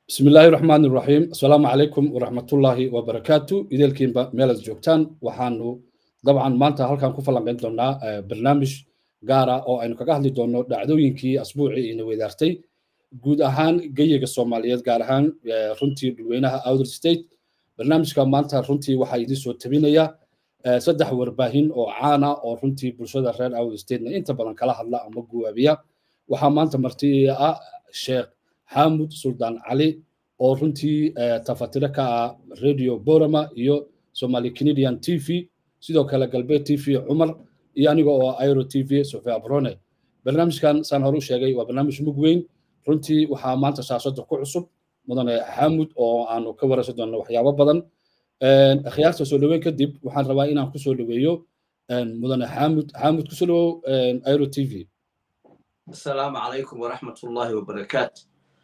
bismi illaahi raxmaan iraxiim assalaamu calaykum waraxmatullaahi wabarakaatu ideelkiinba meelaad joogtaan waxaanu dabcan maanta halkan ku falanqayn doonaa barnaamij gaara oo aynu kaga hadli doonno dhacdooyinkii asbuucii ina weydaartay guud ahaan geyiga soomaaliyeed gaar ahaan runtii dhulweynaha outer state barnaamijka maanta runtii waxaa idin soo tabinaya saddex warbaahin oo caana oo runtii bulshada reer outer statena inta badan kala hadla ama guwaabiya waxaa maanta marti ah sheekh xaamud suldaan cali oo runtii tafatiro ka ah radio borama iyo somali canadian t v sidoo kale galbeed t v cumar iyo aniga oo airo t v sofia brone barnaamijkan saan hore u sheegay waa barnaamij mug weyn runtii waxaa maanta shaashada ku cusub mudane xaamud oo aanu ka waraysan doonno waxyaabo badan akhyaarta soo dhaweyn kadib waxaan rabaa inaan kusoo dhaweeyo mudane xaamud xaamud kusoo dhawow airo t v السلام عليكم ورحمة الله وبركاته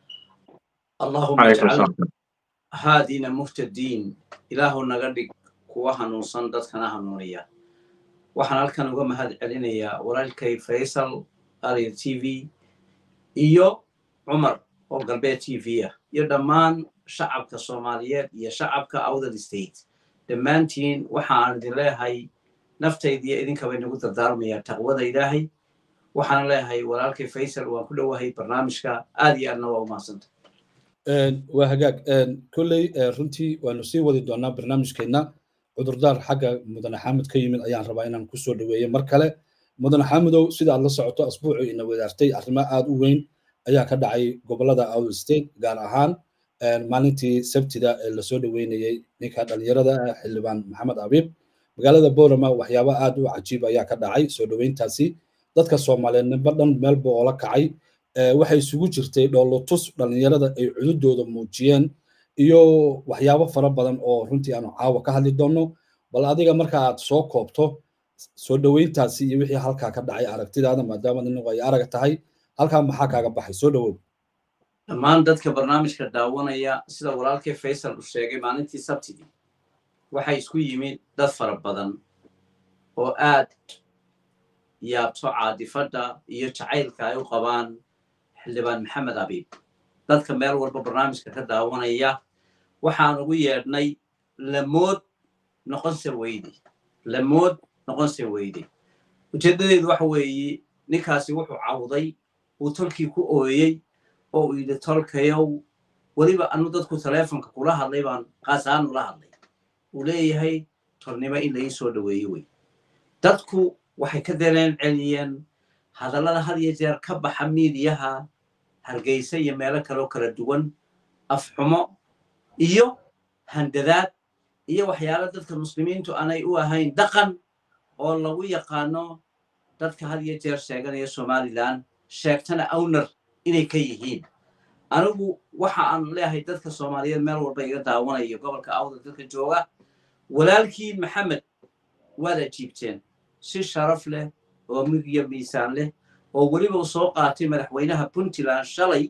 اللهم اجعل هادينا مهتدين إله نغدق كوها نوصن دادكنا هنونيا waxaan halkan uga mahad celinayaa walaalkay faysal ariel t v iyo cumar oo galbeed t v ah iyo dhammaan shacabka soomaaliyeed iyo shacabka outer state dhammaantiin waxaan idin leeyahay naftaydiiyo idinkaba inagu dardaarmayaa taqwada ilaahay waxaan leeyahay walaalkay faysal waan ku dhowahay barnaamijka aad iyo aadna waa u mahadsanta waa hagaag kolley runtii waanu sii wadi doonaa barnaamijkeenna cudurdaar xagga mudane xaamud ka yimid ayaan rabaa inaan kusoo dhaweeyo mar kale mudane xaamudow sida aad la socoto asbuucii ina wadaartay arrimo aad u weyn ayaa ka dhacay gobolada outer state gaar ahaan maalintii sabtida ee lasoo dhaweynayey ninka dhalinyarada ah xildhibaan maxamed abiib magaalada borama waxyaabo aad u cajiib ayaa ka dhacay soo dhaweyntaasi dadka soomaaliyeed nimba dhan meelba oo la kacay waxay isugu jirtay dhoolotus dhalinyarada ay cududooda muujiyeen iyo waxyaabo fara badan oo runtii aanu caawa ka hadli doonno bal adiga marka aad soo koobto soo dhaweyntaasi iyo wixii halkaa ka dhacay aragtidaada maadaama inagu ay arag tahay halkaa maxaa kaaga baxay soo dhawow dhammaan dadka barnaamijka daawanaya sida walaalkay faysal uu sheegay maalintii sabtidii waxay isku yimid dad fara badan oo aad yaabto caadifadda iyo jacaylka ay u qabaan xildhibaan maxamed abiib dadka meel walba barnaamijka ka daawanaya waxaan ugu yeedhnay lamood noqonse weyde lamood noqonse weyde ujeeddadeedu waxa weeye ninkaasi wuxuu cawday uu tolkii ku ooyey oo uu yidhi tolkayow weliba anu dadku taleefonka kula hadlay baan qaasaanu la hadlay uu leeyahay tolnimo in laii soo dhaweeye wey dadku waxay ka daleen celiyeen hadallada had iyo jeer ka baxa miidiyaha hargeysa iyo meelo kaloo kala duwan afxumo iyo handadaad iyo waxyaalo dadka muslimiintu aanay u ahayn dhaqan oo lagu yaqaano dadka had iyo jeer sheeganaya somalilan sheegtana awner inay ka yihiin anigu waxa aan leeyahay dadka soomaaliyeed meel walba iga daawanayo gobolka awdar dadka jooga walaalkiin maxamed waad ajiibteen si sharaf leh oo migiyo miisaan leh oo weliba u soo qaatay madaxweynaha puntland shalay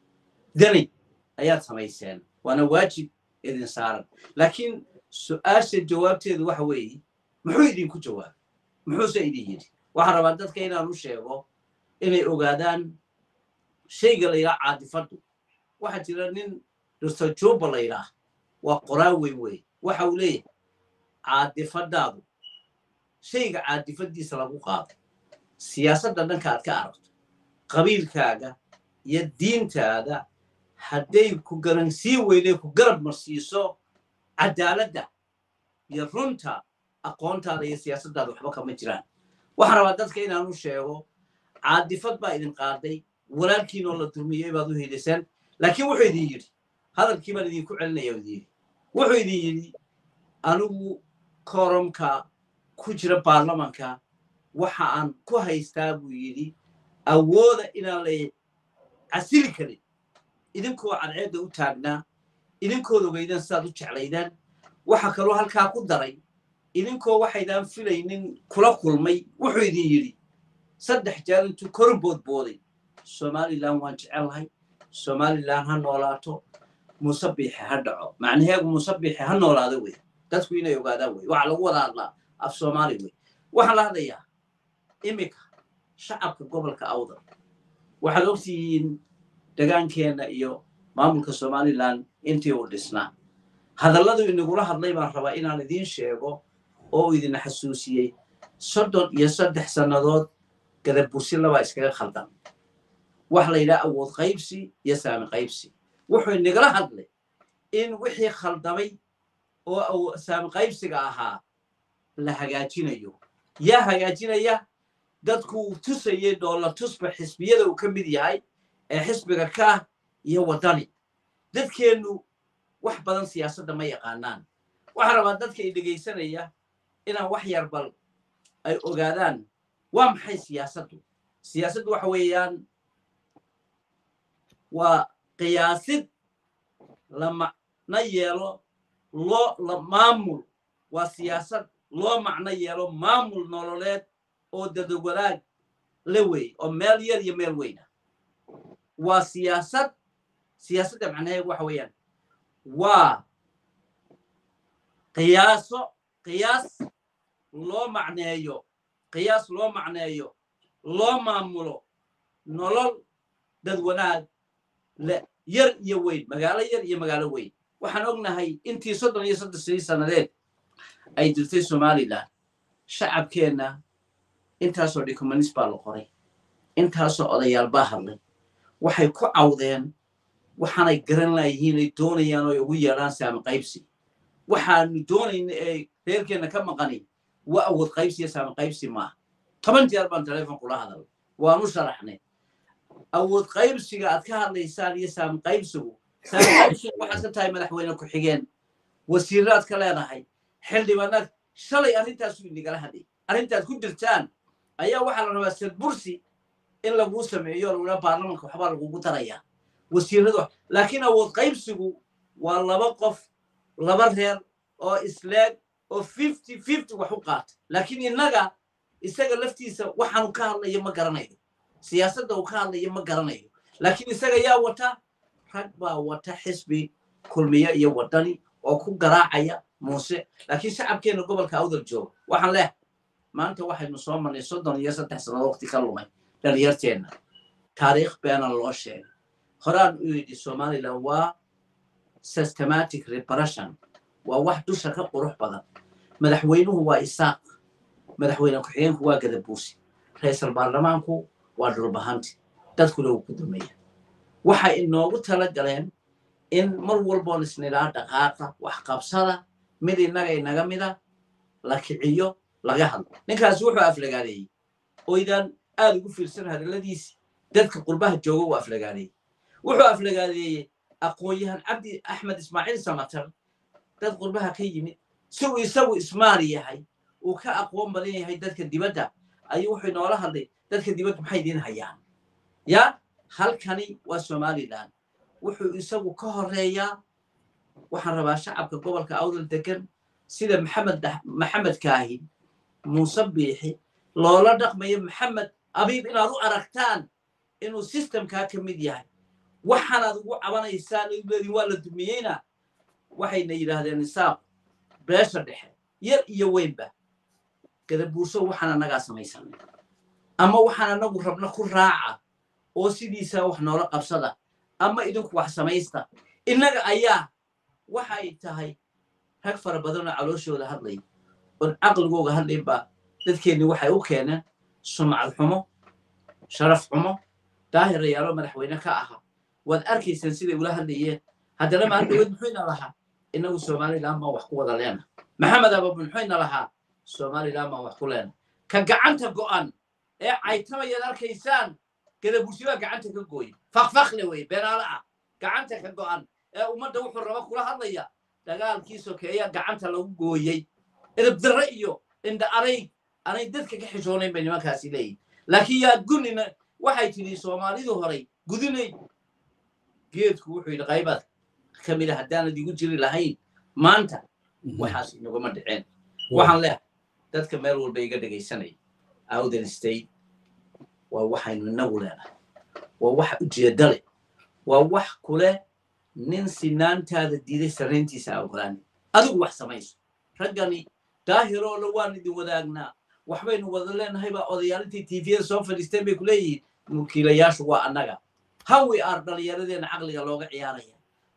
dani ayaad samayseen waana waajib idin saaran laakiin su-aasha jawaabteedu waxa weeye muxuu idinku jawaabay muxuuse idin yidhi waxaan rabaa dadka inaan u sheego inay ogaadaan shayga la yidhaha caadifaddu waxaa jira nin dr juba la yidhaah waa qoraa weyn wey waxa uu leeyahay caadifadaadu shayga caadifadiisa lagu qaado siyaasadda dhanka aad ka aragto qabiilkaaga iyo diintaada hadday ku garansii weyday ku garab marsiiso cadaaladda iyo runta aqoontaada iyo siyaasaddaada waxba kama jiraan waxaan rabaa dadka inaanu sheego caadifad baa idin qaaday walaalkiinoo la dulmiyey baad u heliseen laakiin wuxuu idin yidhi hadalkii baan idinku celinaya idin yidhi wuxuu idin yidhi anigu koromka ku jira baarlamanka waxa aan ku haystaa buu yidhi awooda inaan la casili karin idinkoo cadceedda u taagnaa idinkood ogeydan sidaad u jeclaydaan waxa kaloo halkaa ku daray idinkoo waxaydaan filaynin kula kulmay wuxuu idin yidhi saddex jeer intuu kor boodbooday somalilan waan jecellahay somalilan ha noolaato musabiixi ha dhaco macnaheegu musabiixi ha noolaado wey dadku inay ogaadaan wey waxaa lagu wada hadlaa af soomaali wey waxaan la hadlayaa iminka shacabka gobolka awdal waxaad ogtihiin degaankeenna iyo maamulka somalilan intii uu dhisnaa hadalladu inagula hadlay baan rabaa inaan idiin sheego oo idina xasuusiyey soddon iyo saddex sannadood gadabursi labaa iskaga khaldan wax la yidhaha awood qaybsi iyo saami qaybsi wuxuu inagala hadlay in wixii khaldamay oo saami qaybsiga ahaa la hagaajinayo yaa hagaajinaya dadku uu tusayay doolla tusba xisbiyada uu ka mid yahay ee xisbiga kaah iyo waddani dadkeennu wax badan siyaasadda ma yaqaanaan waxaa rabaa dadka i dhegaysanaya inaan wax yar bal ay ogaadaan waa maxay siyaasaddu siyaasaddu waxa weeyaan waa qiyaasid la macno yeelo loo la maamul waa siyaasad loo macno yeelo maamul nololeed oo dadawadaag la wey oo meel yar iyo meel weyna waa siyaasad siyaasadda macnaheedu waxa weeyaan waa qiyaaso qiyaas loo macneeyo qiyaas loo macneeyo loo maamulo nolol dad wanaag le yar iyo weyn magaalo yar iyo magaalo weyn waxaan ognahay intii soddon iyo soddon sii sannadeed ay jirtay somalilan shacabkeenna intaasoo dhikumanis baa la qoray intaasoo odayaal baa hadlay waxay ku cawdeen waxaanay garan laayihiin ay doonayaan oo ay ugu yeedhaan saami qaybsi waxaanu doonayna ee reerkeenna ka maqani waa awood qaybsi iyo saami qaybsi maaha toban jeer baan teleefon kula hadal waanu sharaxnay awood qaybsiga aad ka hadlaysaan iyo saami qaybsigu saami qaybsigu waxaad ka tahay madaxweyne ku-xigeen wasiiraad ka leedahay xildhibaanaad shalay arrintaasu inagala hadlay arrintaad ku jirtaan ayaa waxaa la rabaa sadbursi in laguu sameeyo lagula baarlamanka waxbaa lagugu darayaa wasiiradu laakiin awood qaybsigu waa laba qof laba reer oo isleeg oo fifty fifty wax u qaata laakiin innaga isaga laftiisa waxaanu ka hadlayo ma garanayo siyaasadda uu ka hadlayo ma garanayo laakiin isaga yaa wata rag baa wata xisbi kulmiye iyo waddani oo ku garaacaya muuse laakiin shacabkeenna gobolka awdal jooga waxaan leehay maanta waxaynu soo marnay soddon iyo saddex sannadood waqti ka lumay dhalinyarteenna taariikh beena loo sheegay horaan u yidhi somalilan waa systematic reparation waa wax dusha ka qurux badan madaxweynuhu waa isaaq madaxweyne ku-xigeenku waa gadabuusi ra-iisal baarlamaanku waa dhulbahanti dadkuna wuu ku dumeeya waxay inoogu tala galeen in mar walboon isnidhaa dhaqaaqa waxqabsada mid innaga inaga mida la kiciyo laga hadlo ninkaasi wuxuu aflagaadeeyey oydaan aad ugu fiirsan hadalladiisi dadka qurbaha jooga uu aflagaadeeyey wuxuu aflagaadeeyey aqoon-yahan cabdi axmed ismaaciil samatar dad qurbaha ka yimid si uu isagu ismaali yahay uu ka aqoon badan yahay dadka dibadda ayuu wuxuu inoola hadlay dadka dibadda maxay idiin hayaan ya halkani waa somalilan wuxuu isagu ka horeeyaa waxaan rabaa shacabka gobolka awdal degan sida maxamed maxamed kaahi muuse biixi loola dhaqmayo maxamed abiib inaad u aragtaan inuu sistemkaa ka mid yahay waxaanaad ugu cabanaysaan leedin waa la dumiyeyna waxayna yidhaahdeen isaaq beesha dhexe yar iyo weynba gadabuurso waxaan annagaa samaysanay ama waxaan annagu rabna ku raaca oo sidiisaa wax noola qabsada ama idinku wax samaysta innaga ayaa waxay tahay rag fara badanoo calooshooda hadlay oon caqligooga hadlaynba dadkeenni waxay u keeneen sumcad xumo sharaf xumo daahirayaalo madaxweyne ka aha waad arkaysaan siday ula hadlayeen haddana maaldhawed muxuyna lahaa innagu somalilan baan wax ku wada leena maxamed ababu muxuyna lahaa somalilan baan wax ku leena ka gacanta go'an ee caytamayaad arkaysaan gadabursi baa gacanta ka gooye fakfakle wey beenaale ah gacanta ka go'an ee ummadda wuxuu raba kula hadlaya dagaalkii sokeeyaa gacanta lagu gooyey edabdarre iyo indha arayg anay dadka ka xishoonayn bay nimankaasi leeyihin laakiin yaa gunina waxay tidhi soomaalidu horay gudinay geedku wuxuu yidhi qaybaad ka mida haddaanad igu jiri lahayn maanta waxaas inaguma dhiceen waxaan leehay dadka meel walba iga dhegaysanaya awden state waa waxaynu inagu leenahay waa wax ujeedda leh waa wax kuleh nin sinaantaada diiday sarrayntiisa a ogolaani adigu wax samayso raggani daahiroo la waan idin wadaagnaa waxbaynu wada leenahay baa odayaalintii tviyada soo fadhiisteen bay ku leeyihiin mulkiilayaashu waa annaga hawi aar dhallinyaradeenna caqliga looga ciyaaraya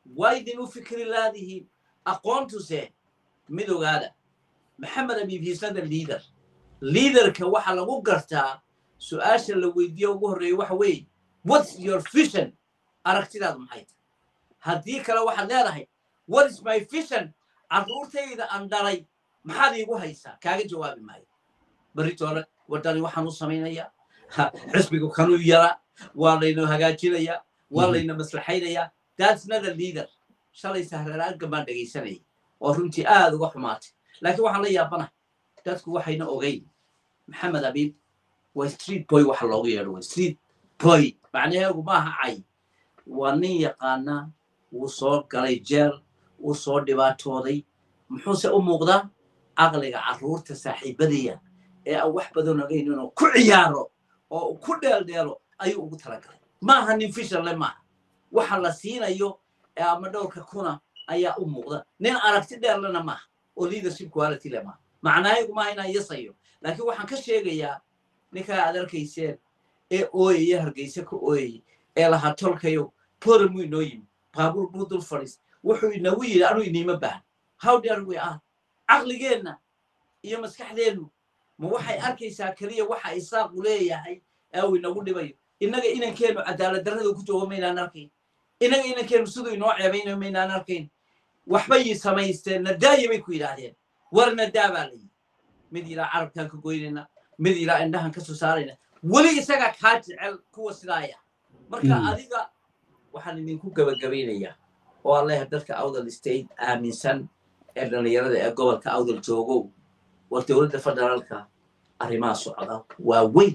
waa idin u fikri laadihiin aqoontuse mid ogaada maxamed abiib hiisada liader liaderka waxaa lagu gartaa su-aasha la weydiiyo ugu horreeya waxa weeye what's your vision aragtidaadu maxay tahay haddii kale waxaad leedahay what is my vision carruurtayda aan dhalay maxaad iigu haysaa kaaga jawaabi maayo beritoole waddani waxaan u samaynayaa xisbigu kanuu yaraa waa layna hagaajinayaa waa layna maslaxaynayaa that's not a leader shalay sahraraagga baan dhegaysanayay oo runtii aad uga xumaatay laakiin waxaan la yaabanahay dadku waxayna ogeyn maxamed abiib waa street boy waxa loogu yeedho waa street boy macnaheegu maaha cay waa nin yaqaana wuu soo galay jeel wuu soo dhibaatooday muxuuse u muuqdaa caqliga carruurta saaxiibadaya ee aan wax badan ogeyn inuu ku ciyaaro oo uu ku dheeldheelo ayuu ugu talagalay maaha nin fishanle maaha waxa la siinayo ee ama dhowrka kuna ayaa u muuqda nin aragti dheerlena maaha oo leadership quality le maaha macnaaygu maaha inaan yasayo laakiin waxaan ka sheegayaa ninkaa aad arkayseen ee ooyaya hargeyse ka ooyayay ee lahaa tolkayo poramuu inoo yimi baabuur buu dul fadhiis wuxuu inagu yidhi anuu iniima baahan how dare we are caqligeenna iyo maskaxdeennu ma waxay arkaysaa keliya waxa isaaqu leeyahay ee uu inagu dhibayo innaga inankeennu cadaalad darrada ku joogo maynaan arkayn innaga inankeennu siduu inoo ceebaynayo maynaan arkayn waxbay samaysteen nadaaya bay ku yidhaahdeen war nadaa baa la yidhi mid ilaa carabkaan ka goynayna mid ilaa indhahan ka soo saarayna weli isagaa kaa jecel kuwa sidaaya marka adiga waxaan idinku gabagabaynayaa oo aan leeyahay dadka awdal state aaminsan ee dhallinyarada ee gobolka awdal joogow war dowladda federaalka arrimaha socda waa weyn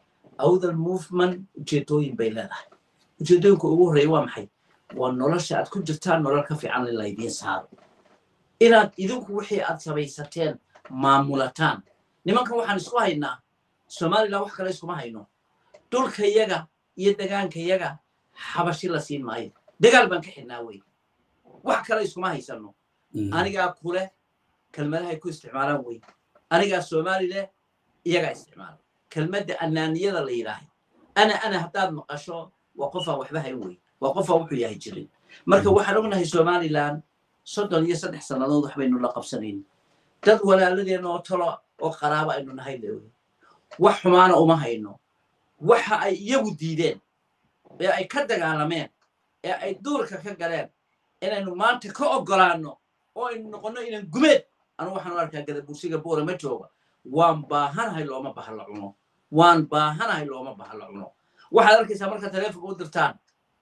awdal movement ujeedooyin bay leedahay ujeedooyinka ugu horreeya waa maxay waa nolosha aad ku jirtaan nolol ka fiican in laydiin saaro inaad idinku wixii aad samaysateen maamulataan nimankan waxaan isku haynaa somalilan wax kale iskuma hayno dhulkayaga iyo degaankayaga xabashi la siin maayo dagaal baan ka xidhnaa wey wax kale iskuma haysano anigaa kuleh kelmadahay ku isticmaalaan wey anigaa somali leh iyagaa isticmaala kelmadda anaaniyada la yidhaahay ana ana haddaad maqasho waa qofaan waxba hayn wey waa qofaan wuxuu yahay jirin marka waxaan ognahay somalilan soddon iyo saddex sannadood waxbaynu la qabsanayn dad walaaladeenna oo talo oo qaraabo aynu nahay lewe wax xumaana uma hayno waxa ay iyagu diideen ee ay ka dagaalameen ee ay duurka ka galeen inaynu maanta ka oggolaanno oo aynu noqonno inaan gumeed anu waxaan u arkaa gadabursiga boora ma jooga waan baahanahay looma baha la cuno waan baahanahay looma baha la cuno waxaad arkaysaa marka taleefonka u dirtaan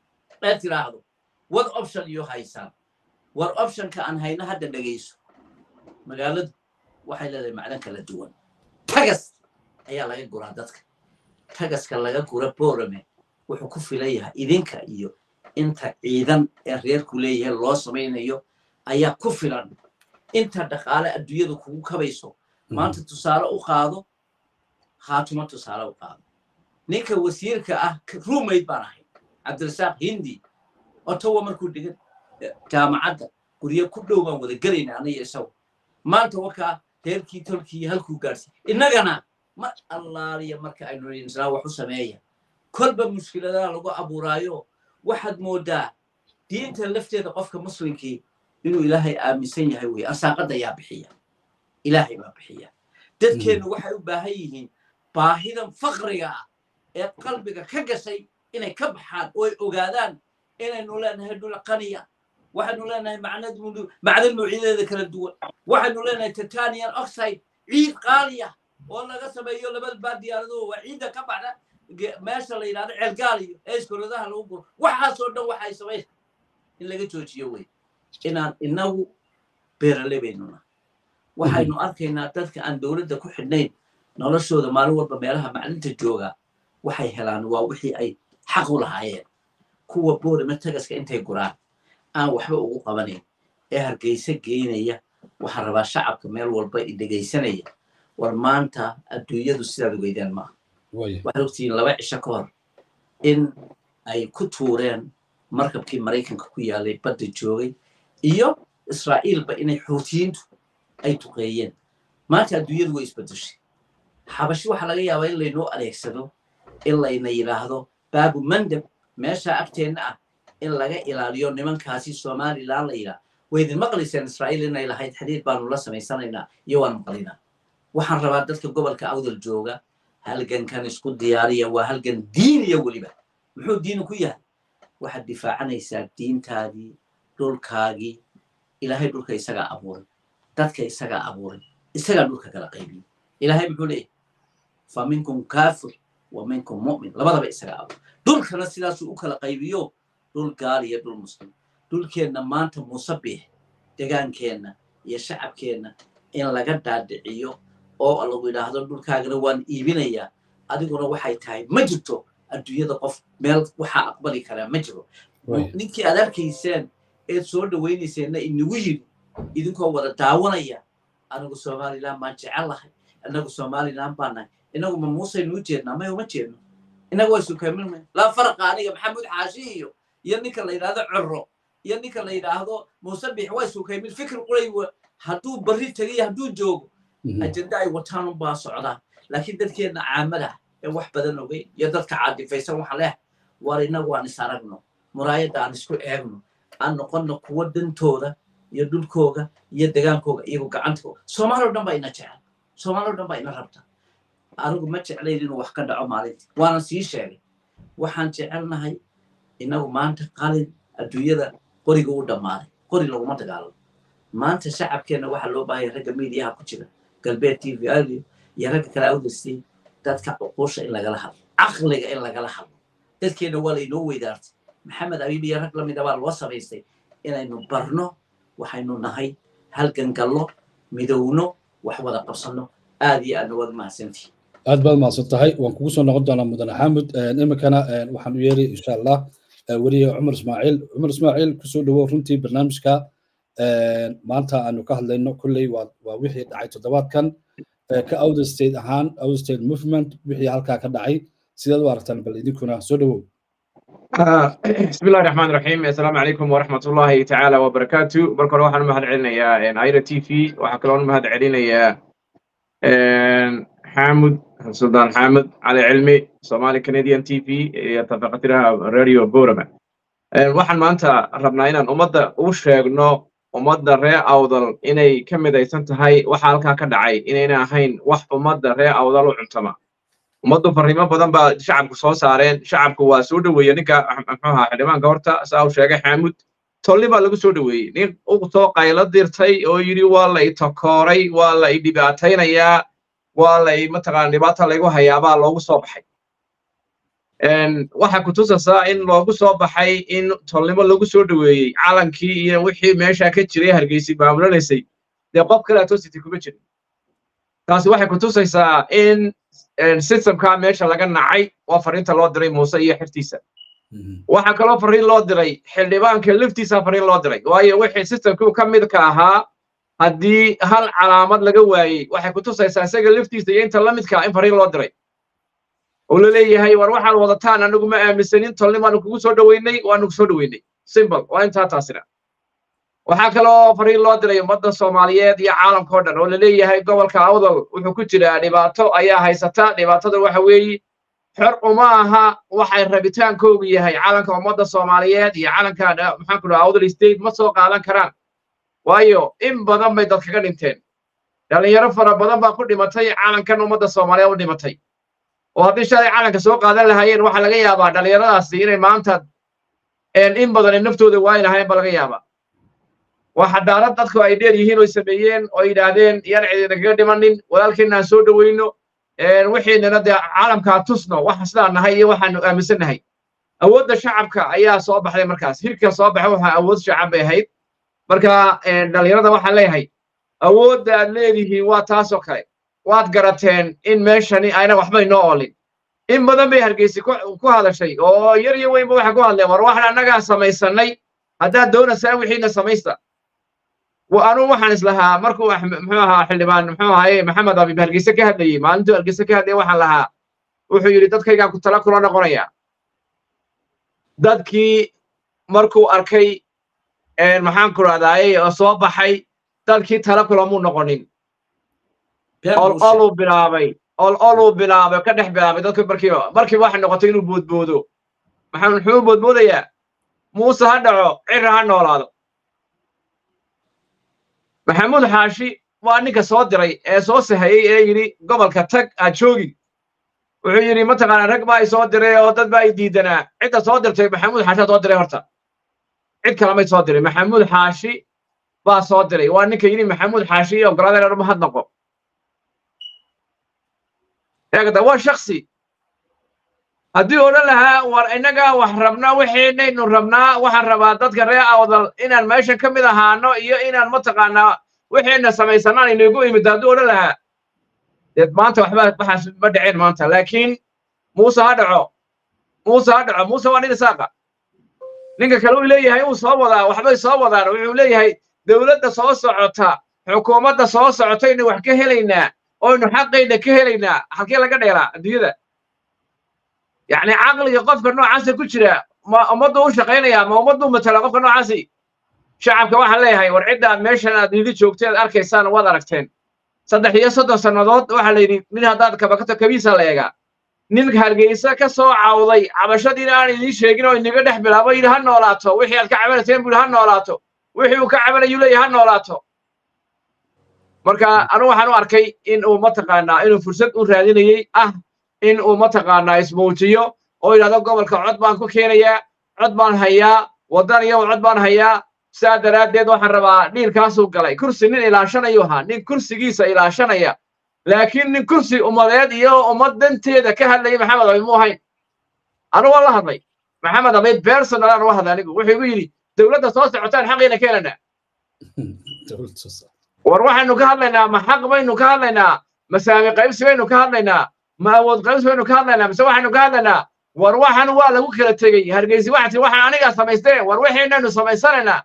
ee tiraahdo wad option iyo haysaan war optionka aan hayno hadda dhegayso magaaladu waxay leedahay macdan kala duwan tagas ayaa laga guraa dadka tagaska laga gura boorame wuxuu ku filan yahay idinka iyo inta ciidan ee reerku leeyahay loo samaynayo ayaa ku filan inta dhaqaale adduunyadu kugu kabayso maanta tusaale u qaado khaatuma tusaale u qaado ninka wasiirka ah ruumayd baan ahay cabdirasaaq hindi otowa markuu dhigan jaamacadda guryo ku dhow baan wada gelayna aniyo isagu maanta wakaa reerkii tolkii halkuu gaadhsiy innagana mar allaaliya marka aynu insnaa wax u sameeya kolba mushkiladaha lagu abuuraayo waxaad moodaa diinta lafteeda qofka muslimkii inuu ilaahay aaminsan yahay wey arsaaqadda yaa bixiya ilaahay baa bixiya dadkeennu waxay u baahan yihiin baahidan faqriga ah ee qalbiga ka gashay inay ka baxaan oo ay ogaadaan inaynu leenahay dhul qaniya waxaynu leenahay macdan nuucyadeeda kala duwan waxaynu leenahay titanian oxide ciid qaaliya oo laga sameeyo laba baa diyaaraduhu waa ciidda ka baxda meesha la yidhahdo ceelgaaliyo ee iskoradaha lagu guro waxaasoo dhan waxay samayn in laga joojiyo wey inaan inagu beerale baynuna waxaynu arkaynaa dadka aan dowladda ku xidhnayn noloshooda maalin walba meelaha maclinta jooga waxay helaan waa wixii ay xaq u lahaayeen kuwa boorame tagaska intay guraan aan waxba ugu qabanayn ee hargeysa geynaya waxaan rabaa shacabka meel walba i dhegaysanaya war maanta adduunyadu sidaad ogeydeen maaha waxaad ogtihiin laba cisho ka hor in ay ku tuureen markabkii maraykanka ku yaalay badda joogay iyo israa'iilba inay xuutiyiintu ay duqeeyeen maanta adduunyadu way isbedeshay xabashi waxaa laga yaabaa in laynoo adeegsado in layna yidhaahdo baabu mandab meesha agteenna ah in laga ilaaliyo nimankaasi somalilan la yidhaah way idin maqlayseen israa'iil inay lahayd xidhiir baanu la samaysanaynaa iyo waan maqlinaa waxaan rabaa dadka gobolka awdal jooga halgankan isku diyaariya waa halgan diiniya weliba muxuu diini ku yahay waxaad difaacanaysaa diintaadii dhulkaagii ilaahay dhulka isagaa abuuray dadka isagaa abuuray isagaa dhulka kala qaybiyey ilaahay muxuu leeyahay fa minkum kaafir wa minkum mu'min labadaba isagaa abuuray dhulkana sidaasuu u kala qaybiyo dhul gaal iyo dhul muslim dhulkeenna maanta muusabix degaankeenna iyo shacabkeenna in laga dhaadhiciyo oo lagu yidhaahdo dhulkaagana waan iibinayaa adiguna waxay tahay ma jirto adduunyada qof meel waxaa aqbali karaa ma jiro ninkii aad arkayseen eed soo dhawaynayseenna inagu yidhi idinkoo wada daawanaya anigu somalilan baan jecel lahay inagu somalilan baan nahay inagu ma muusaynu u jeednaa may uma jeedno inagu way sukamin laa faraqa aniga maxamuud xaashi iyo iyo ninka la yidhaahdo coro iyo ninka la yidhaahdo muusabix way sukaymin fikir qulay hadduu barri tegayo hadduu joogo ajenda ay wataan unbaa socdaan laakiin dadkeenna caamada ee wax badan ogeyn iyo dadka caadifaysan waxa leh war inagu aan is aragno muraayadda aan isku eegno aan noqonno kuwo dantooda iyo dhulkooga iyo degaankooga iyagu gacantooga soomaali o dhan baa ina jecel soomaali o dhan baa ina rabta anigu ma jeclayn inuu wax ka dhaco maalintii waana sii sheegay waxaan jecelnahay inagu maanta qalin adduunyada qoriga u dhammaaday qori laguma dagaalamo maanta shacabkeenna waxaa loo baahaya ragga miidiyaha ku jira galbeed t v audio iyo ragga kale awdastiin dadka cuquusha in lagala hadlo caqliga in lagala hadlo dadkeenna waa laynoo weydaartay maxamed abiib iyo rag lamida baa loo samaystay inaynu barno waxaynu nahay halgan gallo midowno wax wada qabsanno aad iyo aadna waad mahadsantihi aad baad mahadsan tahay waan kugu soo noqon doonaa mudane xaamud iminkana waxaan u yeeri insha allah weliye cumar ismaaciil cumar ismaaciil kusoo dhawow runtii barnaamijka maanta aanu ka hadlayno kolley waa wixii dhacay toddobaadkan ka outer state ahaan outer state movement wixii halkaa ka dhacay sidaad u aragtaan bal idinkuna soo dhawow بسم الله الرحمن الرحيم السلام عليكم ورحمة الله تعالى وبركاته بركة روح أنا مهد علينا يا عيرة تي في وحكلون مهد علينا يا حامد سلطان حامد على علمي صومالي كنديان تي في يتفقت لها راديو بورما waxaan maanta rabnaa inaan ummadda u sheegno ummadda ree awdal inay ka midaysan tahay waxa halkaa ka dhacay inayna ahayn wax ummadda ree awdal u cuntama ummaddu farriimo badan baa shacabku soo saareen shacabku waa soo dhoweeye ninka muxuu ahaa xildhibaanka horta saa uu sheegay xaamud tolli baa lagu soo dhoweeyey nin u soo qaylo dirtay oo yidhi waa la itakooray waa la idhibaataynayaa waa la mataqaana dhibaata laygu hayaabaa loogu soo baxay waxaa ku tusaysaa in loogu soo baxay in tolnimo lagu soo dhoweeyey calankii iyo wixii meesha ka jiray hargeysi maamulanaysay dee qof kale atosity kuma jirin taasi waxay ku tusaysaa in systemka meesha laga nacay waa fariinta loo diray muuse iyo xirtiisa waxaa kaloo fariin loo diray xildhibaanka laftiisa fariin loo diray waayo wixii systemkii ka midka ahaa haddii hal calaamad laga waayey waxay ku tusaysaa isaga laftiisa iyo inta la midka in fariin loo diray oo la leeyahay war waxaad wadataan anagu ma aaminsanin tolnimaanu kugu soo dhoweynay waanu ku soo dhoweynay simple waa intaa taasina waxaa kaloo fariin loo diray ummadda soomaaliyeed iyo caalamka oo dhan oo la leeyahay gobolka awdal wuxuu ku jiraa dhibaato ayaa haysata dhibaatada waxa weeye xor uma aha waxay rabitaankoogu yahay calanka ummadda soomaaliyeed iyo calanka maxaan ku dhaha awdal state ma soo qaadan karaan waayo in badan bay dad kaga dhinteen dhallinyaro fara badan baa ku dhimatay calankan ummadda soomaaliyeed u dhimatay oo haddii shalay calanka soo qaadan lahaayeen waxaa laga yaabaa dhallinyaradaasi inay maanta in badan ay naftooda waayi lahayn ba laga yaabaa waa xadaarad dadku ay dheer yihiin oo sameeyeen oo yidhaahdeen yaan cidina kaga dhimanin walaalkeenna aan soo dhoweyno wixiinana dee caalamkaa tusno waxa sidaa nahay iyo waxaanu aaminsannahay awoodda shacabka ayaa soo baxday markaas hirka soo baxay waxaa awood shacab bay ahayd marka dhallinyarada waxaan leeyahay awoodda aad leedihiin waa taasoo kale waad garateen in meeshani ayna waxba inoo oolin in badan bay hargeysi ku hadashay oo yar iyo weynba waxay ku hadleen war waxaan annagaa samaysanay haddaad doonaysaan wixiina samaysta anuu waxaan islahaa markuu muxuu ahaa xildhibaan muxuu ahaye maxamed abib hargeyse ka hadlayey maalintuu hargeyse ka hadlayay waxaan lahaa wuxuu yidhi dadkaygaan ku tala kula noqonaya dadkii markuu arkay maxaan ku rahdaayey oo soo baxay dadkii tala kulamuu noqonin ol oluu bilaabay ol oluu bilaabay ka dhex bilaabay dadku markiiba markiiba waxay noqotay inuu boodboodo maxaa muxuu boodboodayaa muuse ha dhaco cirra ha noolaado maxamuud xaashi waa ninka soo diray ee soo sahayey ee yidhi gobolka tag aad joogin wuxuu yidhi mataqaanaa rag baa i soo diray oo dad baa i diidanaa cidda soo dirtay maxamuud xaashi soo diray horta cid kale may soo diray maxamuud xaashi baa soo diray waa ninka yidhi maxamuud xaashi iyo ogolaadeen dhan mahad noqo eegda waa shaksi haddii odhan lahaa war innagaa wax rabnaa wixiinaynu rabnaa waxaan rabaa dadka reer awdal inaan meeshan ka mid ahaano iyo inaan mataqaanaa wixiina samaysanaan inagu imid hadduu odhan lahaa dee maanta waxba waxaas ma dhiceen maanta laakiin muuse ha dhaco muuse ha dhaco muuse waa nin isaaqa ninka kale uu leeyahay uu soo wadaa waxbay soo wadaan wuxuu leeyahay dowladda soo socota xukuumadda soo socotaynu wax ka helaynaa oynu xaqayna ka helaynaa halkee laga dheeraa adduunyada yacni caqliga qofka noocaasa ku jira ma ummaddu u shaqaynaya ma ummaddu matala qofka noocaasi shacabka waxaan leeyahay war cidda aad meeshan aad yidhi joogteed arkaysaan waad aragteen saddex iyo soddon sannadood waxaa la yidhi nin haddaad kabakato kabiisa la eegaa nin hargeysa ka soo cawday cabashadiina aan idiin sheegin oo inaga dhex bilaabo yidhi ha noolaato wixii aad ka cabanayseen buu yidhi ha noolaato wixii uu ka cabanayu leeyahay ha noolaato marka anu waxaan u arkay in uu mataqaanaa inuu fursad u raadinayey ah in uu mataqaanaa ismuujiyo oo yidhahdo gobolka cod baan ku keenayaa cod baan hayaa waddan iyo cod baan hayaa saa daraaddeed waxaan rabaa dhiilkaasuu galay kursi nin ilaashanayuu ahaa nin kursigiisa ilaashanaya laakiin nin kursi ummadeed iyo ummad danteeda ka hadlaya maxamed abayd mu ahayn anu waan la hadlay maxamed abayd personal aan uga hadlay anigu wuxuu igu yidhi dowladda soo socotaan xaqiina ka helanaa war waxaynu ka hadlaynaa ma xaq baynu ka hadlaynaa ma saami qaybsi baynu ka hadlaynaa ma awood qaybsi baynu ka hadlaynaa mise waxaynu ka hadlaynaa war waxan waa lagu kala tegey hargeysi waxati waxaan anigaa samaysteen war wixiinaynu samaysanaynaa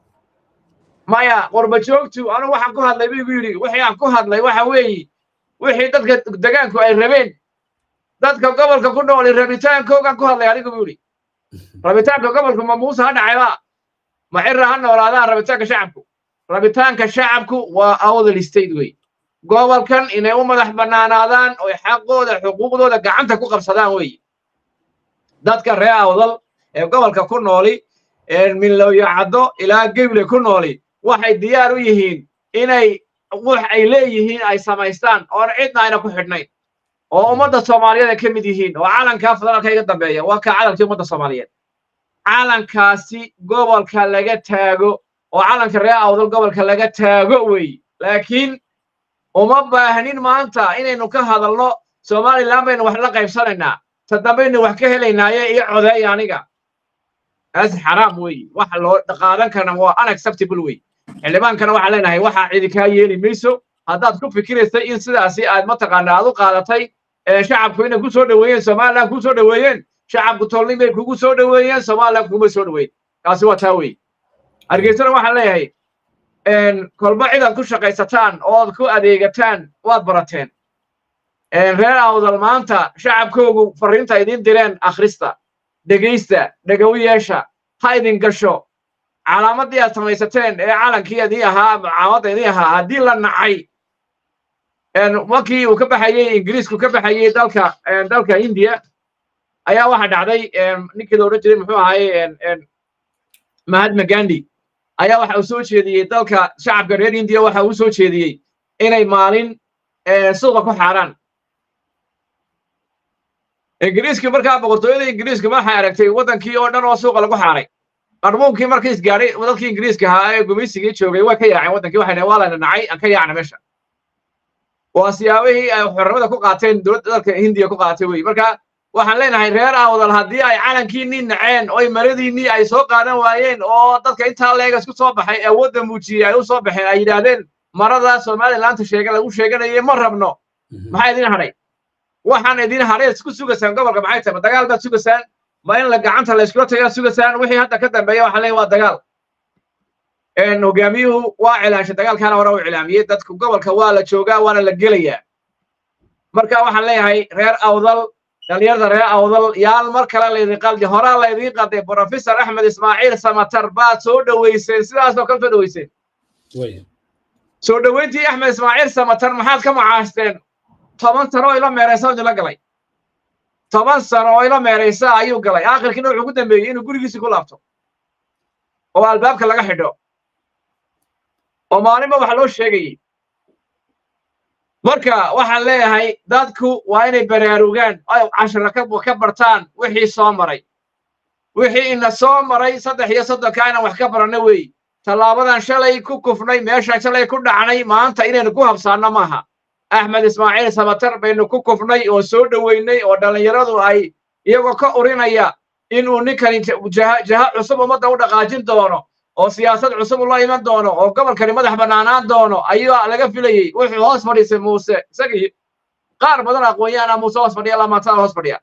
maya qorba joogtu anu waxaan ku hadlay buu igu yidhi wixii aan ku hadlay waxa weeyi wixii dadka degaanku ay rabeen dadka gobolka ku nooli rabitaankoogan ku hadlay anigu buu yidhi rabitaanka gobolku ma muuse ha dhacayba ma cirra ha noolaadaan rabitaanka shacabku rabitaanka shacabku waa awdal state wey gobolkan inay u madax bannaanaadaan oy xaqooda xuquuqdooda gacanta ku qabsadaan weeye dadka reer awdal ee gobolka ku nooli ee milowyo caddo ilaa geble ku nooli waxay diyaar u yihiin inay wax ay leeyihiin ay samaystaan oon cidna ayna ku xidhnayn oo ummadda soomaaliyeed ay ka mid yihiin oo calankaa federaalka iga dambeeya waa kaa calankii ummadda soomaaliyeed calankaasi gobolka laga taago oo calanka reer awdal gobolka laga taago weeye laakiin uma baahnin maanta inaynu ka hadalno somalilan baynu wax la qaybsanaynaa ta dambaynu wax ka helaynaaye iyo codeeya aniga taas xaraam weeye waxa loo qaadan karna waa unacceptable wey xildhibaankana waxaan leenahay waxaa cidi kaa yeeli mayso haddaad ku fikiraysay in sidaasi aad mataqaana aad u qaadatay shacabku inay ku soo dhoweeyeen somaliland ku soo dhoweeyeen shacabku tolnin bay kugu soo dhoweeyeen somaliland kuguma soo dhoweyn taasi waa taa wey hargeysana waxaan leeyahay kolba cidaad ku shaqaysataan ood ku adeegataan waad barateen reer awdal maanta shacabkoogu farriinta idiin direen akhrista dhegaysta dhegow yeesha ha idin gasho calaamadii aad samaysateen ee calankii idii ahaa caamadda idii ahaa haddii la nacay markii uu ka baxayey ingiriisku ka baxayey dalka dalka indiya ayaa waxa dhacday ninkii la odhan jiray muxuu ahaye mahatma gandhi ayaa waxa uu soo jeediyey dalka shacabka reer indiya waxa uu soo jeediyey inay maalin suuqa ku xaaraan ingiriiskii markaa boqortooyada ingiriiska waxay aragtay waddankii oo dhan oo suuqa lagu xaaray qarbuunkii markii isgaadhay dadkii ingiriiska ahaa ee gumaysigii joogay way ka yaaceen waddankii waxay dhaheen waa layna nacay aan ka yaacna meesha waa siyaabihii ay xornimada ku qaateen dowladda dalka hindiya ku qaatay wey marka waxaan leenahay reer awdal haddii ay calankiinnii naceen oy maradiinnii ay soo qaadan waayeen oo dadka intaa leega isku soo baxay ee wadda muujiyey ay u soo baxeen ay yidhaahdeen marada somalilaanta sheega lagu sheeganayay ma rabno maxaa idin hadhay waxaan idin hadhay isku sugaysaan gobolka maxay tahay ma dagaal baad sugaysaan ma in la gacanta la iskula tagaa sugaysaan wixii hadda ka dambeeya waxaan leeyahay waa dagaal hogaamiyuhu waa cilaanshay dagaalkaana hore u cilaamiyey dadku gobolka waa la joogaa waana la gelayaa marka waxaan leeyahay reer awdal dhalinyarada reer awdal yaal mar kale laydin qaldi horaa laydin qalday professor axmed ismaaciil samatar baad soo dhoweyseen sidaasoo kale soo dhoweyseen soo dhoweyntii axmed ismaaciil samatar maxaad ka macaashteen toban sano oo ila meeraysa idinla galay toban sano oo ila meeraysa ayuu galay aakhirkiina wuxuu ku dambeeyey inuu gurigiisii ku laabto oo albaabka laga xidho oo maalinba wax loo sheegayay marka waxaan leeyahay dadku waa inay baraarugaan ay cashara ka bartaan wixii soo maray wixii ina soo maray saddex iyo soddonka inaan wax ka baranno weey tallaabadan shalay ku kufnay meeshaan shalay ku dhacnay maanta inaynu ku habsaanno maaha axmed ismaaciil sabatar baynu ku kufnay oo soo dhoweynay oo dhallinyaradu ay iyagoo ka urinaya inuu ninkani jaha cusub ummadda u dhaqaajin doono oo siyaasad cusub ula iman doono oo gobolkani madax bannaanaan doono ayaa laga filayey wuxuu hoos fadhiisay muuse isagii qaar badan aqoonyaana muuse hoos fadhiya lamaantada hoos fadhiya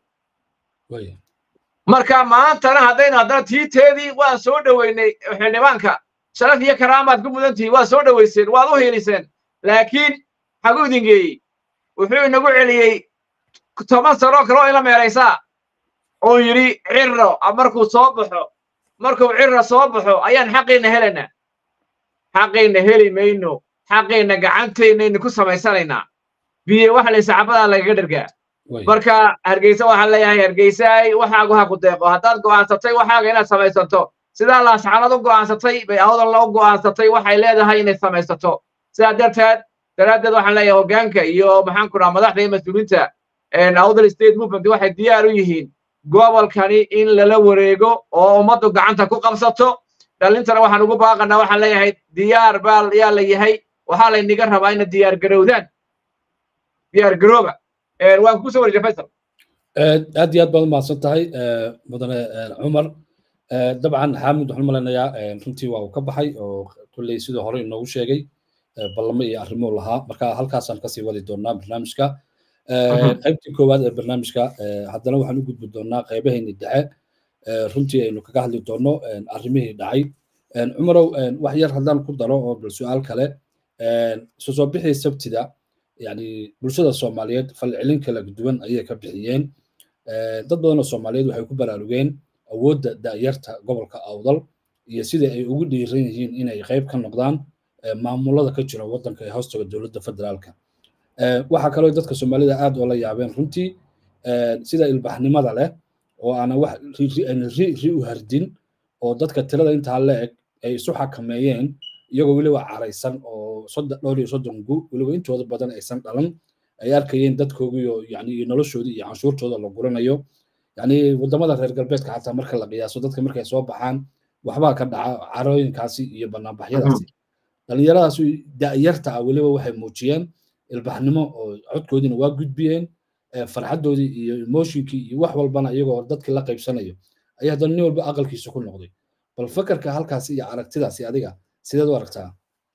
marka maantana haddaynu haddana tiiteedii waan soo dhoweynay xildhibaanka sharaf iyo karaamaad ku mudan tihiin waad soo dhoweyseen waad u hiiliseen laakiin xaguu idin geeyey wuxuu inagu celiyey toban sanoo kale oo ila meeraysaa oo yidhi cirro markuu soo baxo markuu cirra soo baxo ayaan xaqiinna helaynaa xaqiinna heli mayno xaqiinna gacantaynaynu ku samaysanaynaa biye waxa lay saxaabadaa lagaga dhergaa marka hargeysa waxaan leeyahay hargeysaay waxaagu ha ku deeqo haddaad go'aansatay waxaaga inaad samaysato sidaa laasxanad u go'aansatay bay awdalna u go'aansatay waxay leedahay inay samaysato sidaa darteed daraaddeed waxaan leeyahay hoggaanka iyo maxaan ku dhaha madaxda iyo mas-uuliinta awdal state movement waxay diyaar u yihiin gobolkani in lala wareego oo ummaddu gacanta ku qabsato dhalintana waxaan ugu baaqanaa waxaan leeyahay diyaar baa yaa la yahay waxaa layniga rabaa ina diyaar garowdaan diyaar garooba waan ku soo wareejay faysal aad iyo aad baad umahadsan tahay mudane cumar dabcan xaamid waxaan malaynayaa runtii waa uu ka baxay oo kulley sidii hore inoogu sheegay ballamo iyo arrimuu lahaa marka halkaasaan kasii wadi doonaa barnaamijka qaybtii koowaad ee barnaamijka haddana waxaan u gudbi doonaa qaybahayni dhexe runtii aynu kaga hadli doono arrimihii dhacay cumarow wax yar haddaan ku daro oo bal su-aal kale isu soo bixii sabtida yani bulshada soomaaliyeed falcelin kala duwan ayay ka bixiyeen dad badan oo soomaaliyeed waxay ku baraarugeen awoodda da'yarta gobolka awdal iyo sida ay ugu dhiiran yihiin inay qayb ka noqdaan maamulada ka jira waddanka ee hoostaga dowladda federaalka waxaa kaloo dadka soomaalida aad oola yaabeen runtii sida ilbaxnimada leh oo aanan wax ri ri u hardin oo dadka tirada intaa la eg ay isu xakameeyeen iyagoo weliba caraysan oo dhowr iyo soddon gu weliba intooda badan aysan dhalan ay arkayeen dadkoogiiyo yani iyo noloshoodii iyo canshuurtooda la guranayo yani wadamada reer galbeedka xataa marka la qiyaaso dadka markay soo baxaan waxbaa ka dhaca carooyinkaasi iyo banaanbaxyadaasi dhallinyaradaas da'yarta ah weliba waxay muujiyeen ilbaxnimo oo codkoodiina waa gudbiyeen farxaddoodii iyo emotionkii iyo wax walbana iyagoo dadkii la qaybsanayo ayaa haddana nin walba aqalkiisa ku noqday bal fakarka halkaasi iyo aragtidaasi adiga sideed u aragtaa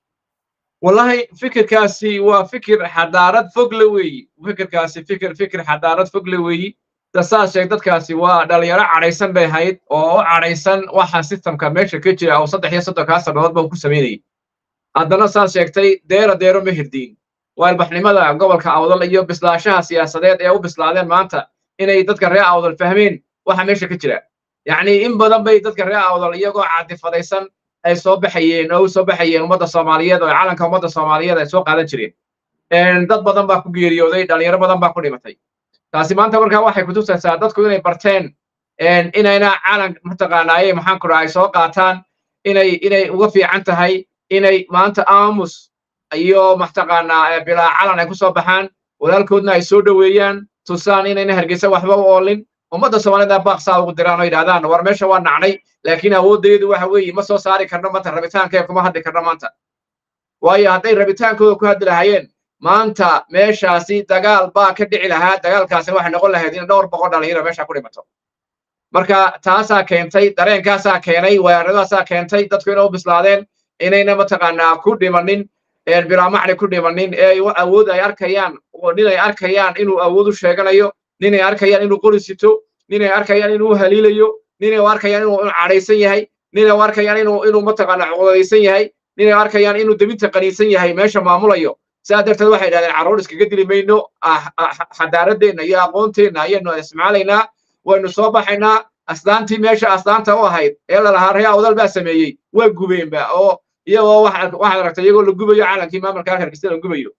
wallahi fikirkaasi waa fikir xadaarad fog la weeyi fikirkaasi fikir fikir xadaarad fog la weeyi saas sheeg dadkaasi waa dhalinyaro cadhaysan bay ahayd oo u cadhaysan waxa sistamka meesha ka jira oo saddex iyo soddonkaa sannadood ba ku samaynayay haddana saas sheegtay deero deero ma hirdiin waa ilbaxnimada gobolka awdal iyo bislaashaha siyaasadeed ee u bislaadeen maanta inay dadka reer awdal fahmeen waxa meesha ka jira yacni in badan bay dadka reer awdal iyagoo caadifadaysan ay soo baxayeen oo u soo baxayeen ummadda soomaaliyeed oo calanka ummadda soomaaliyeed ay soo qaadan jireen dad badan baa ku geeriyooday dhalinyaro badan baa ku dhimatay taasi maanta markaa waxay kutusaysaa dadku inay barteen inayna calan mataqaanaaye maxaan ku dhahay soo qaataan inay inay uga fiican tahay inay maanta aamus iyo mataqaanaa bilaa calan ay ku soo baxaan walaalkoodna ay soo dhoweeyaan tusaan inayna hargeysa waxba u oolin ummadda soomaalida baaqsaa ugu diraan oo yidhahdaan war meesha waa nacnay laakiin awooddeedu waxa weeye ma soo saari karno maanta rabitaanka kuma hadli karno maanta waayo hadday rabitaankooda ku hadli lahaayeen maanta meeshaasi dagaal baa ka dhici lahaa dagaalkaasina waxay noqon lahayd in dhowr boqol dhalinyaro meesha ku dhimato marka taasaa keentay dareenkaasaa keenay weeraradaasaa keentay dadku inay u bislaadeen inayna mataqaanaa ku dhimanin bilaamacni ku dhimanin ee awood ay arkayaan nin ay arkayaan inuu awood u sheeganayo nin ay arkayaan inuu qori sito nin ay arkayaan inuu haliilayo nin ay arkayaan inuu cadhaysan yahay nin ay arkayaan inuu inuu mataqaanaa cuqdadaysan yahay nin ay arkayaan inuu debinta qaniisan yahay meesha maamulayo sidaa darteed waxay idhahdeen carruur iskaga dili mayno xadaaradeenna iyo aqoonteenna ayaynu ismaalaynaa waynu soo baxaynaa asdaantii meesha asdaanta u ahayd ee lalahaa ree awdal baa sameeyey waa gubeenba oo iyagoo waxaad aragtay iyagoo la gubayo calankii maamulka hargeysa la gubayo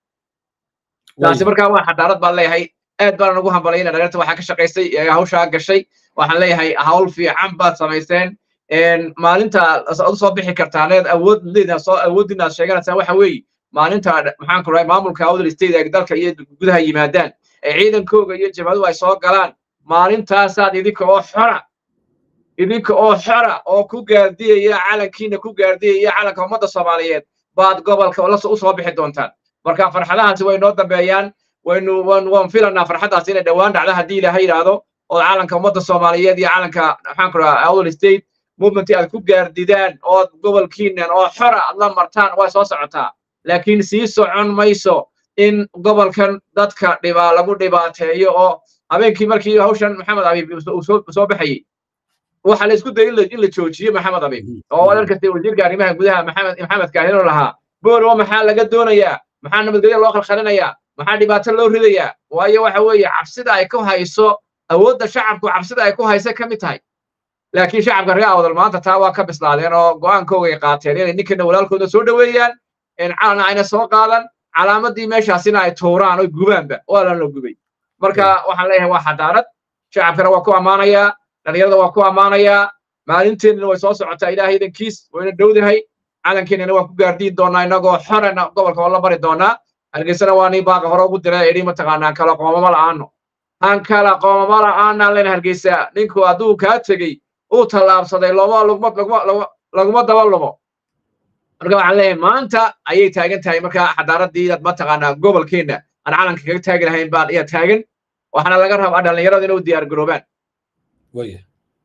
taasi markaa waa xadaarad baan leeyahay aad baan ugu hambalayna dhalinta waxaa ka shaqaysay ee hawshaa gashay waxaan leeyahay hawl fiican baad samayseen maalinta ad usoo bixi kartaan eed awooddeeda soo awooddiina aad sheeganaysaan waxa weeye maalinta maxaan ku rahay maamulka awdal state ay dalka iyo gudaha yimaadaan ee ciidankooga iyo jabhaduhu ay soo galaan maalintaasaad idinka oo xora idinka oo xora oo ku gaardiyaya calankiina ku gaardiyaya calanka ummadda soomaaliyeed baad gobolka usoo bixi doontaan marka farxadahaasi way noo dambeeyaan waynu waan filanaa farxaddaas inay dhowaan dhacda haddii ilaahay yidhaahdo oo calanka ummadda soomaaliyeed iyo calanka maxaan ku rahaa awdal state movement aad ku gaardidaan ood gobolkiinan oo xora aad la martaan way soo socotaa laakiin sii socon mayso in gobolkan dadka dhibaa lagu dhibaateeyo oo habeenkii markii hawshan maxamed abiib uu soo baxayey waxa la isku dayay in la joojiyo maxamed abiib oo wadan kasta wasiirka arrimaha gudaha maxamed maxamed kaahino lahaa boolowa maxaa laga doonayaa maxaa nabadgelyo loo khalkhalinayaa maxaa dhibaato loo ridayaa waayo waxa weeye cabsida ay ku hayso awoodda shacabku cabsida ay ku haysa ka mid tahay laakiin shacabka reer awdal maanta taa waa ka bislaadeen oo go'aankooga ay qaateen inay ninkana walaalkooda soo dhoweeyaan calana ayna soo qaadan calaamadii meeshaasina ay tuuraan oo gubaanba waa lan la gubay marka waxaan leeyahay waa xadaarad shacabkana waa ku ammaanayaa dhalinyarada waa ku ammaanayaa maalinteennana way soo socotaa ilaahay idankiis wayna dhowdahay calankeenana waa ku gaardiin doonaa innagoo xorena gobolka oo la bari doonaa hargeysana waa nii baaqa hore ugu diray idhi mataqaanaa kala qoomama la'aano han kala qoomama la'aanaan len hargeysa ninku hadduu kaa tegey uu tallaabsaday looma laguma laguma laguma daba lumo marka waxaan leeyahay maanta ayay taagan tahay marka xadaaradii inaad mataqaanaa gobolkeenna aan calanka kaga taagi lahayn baan ayaa taagan waxaana laga rabaa dhallinyarada inay u diyaar garoobaan waya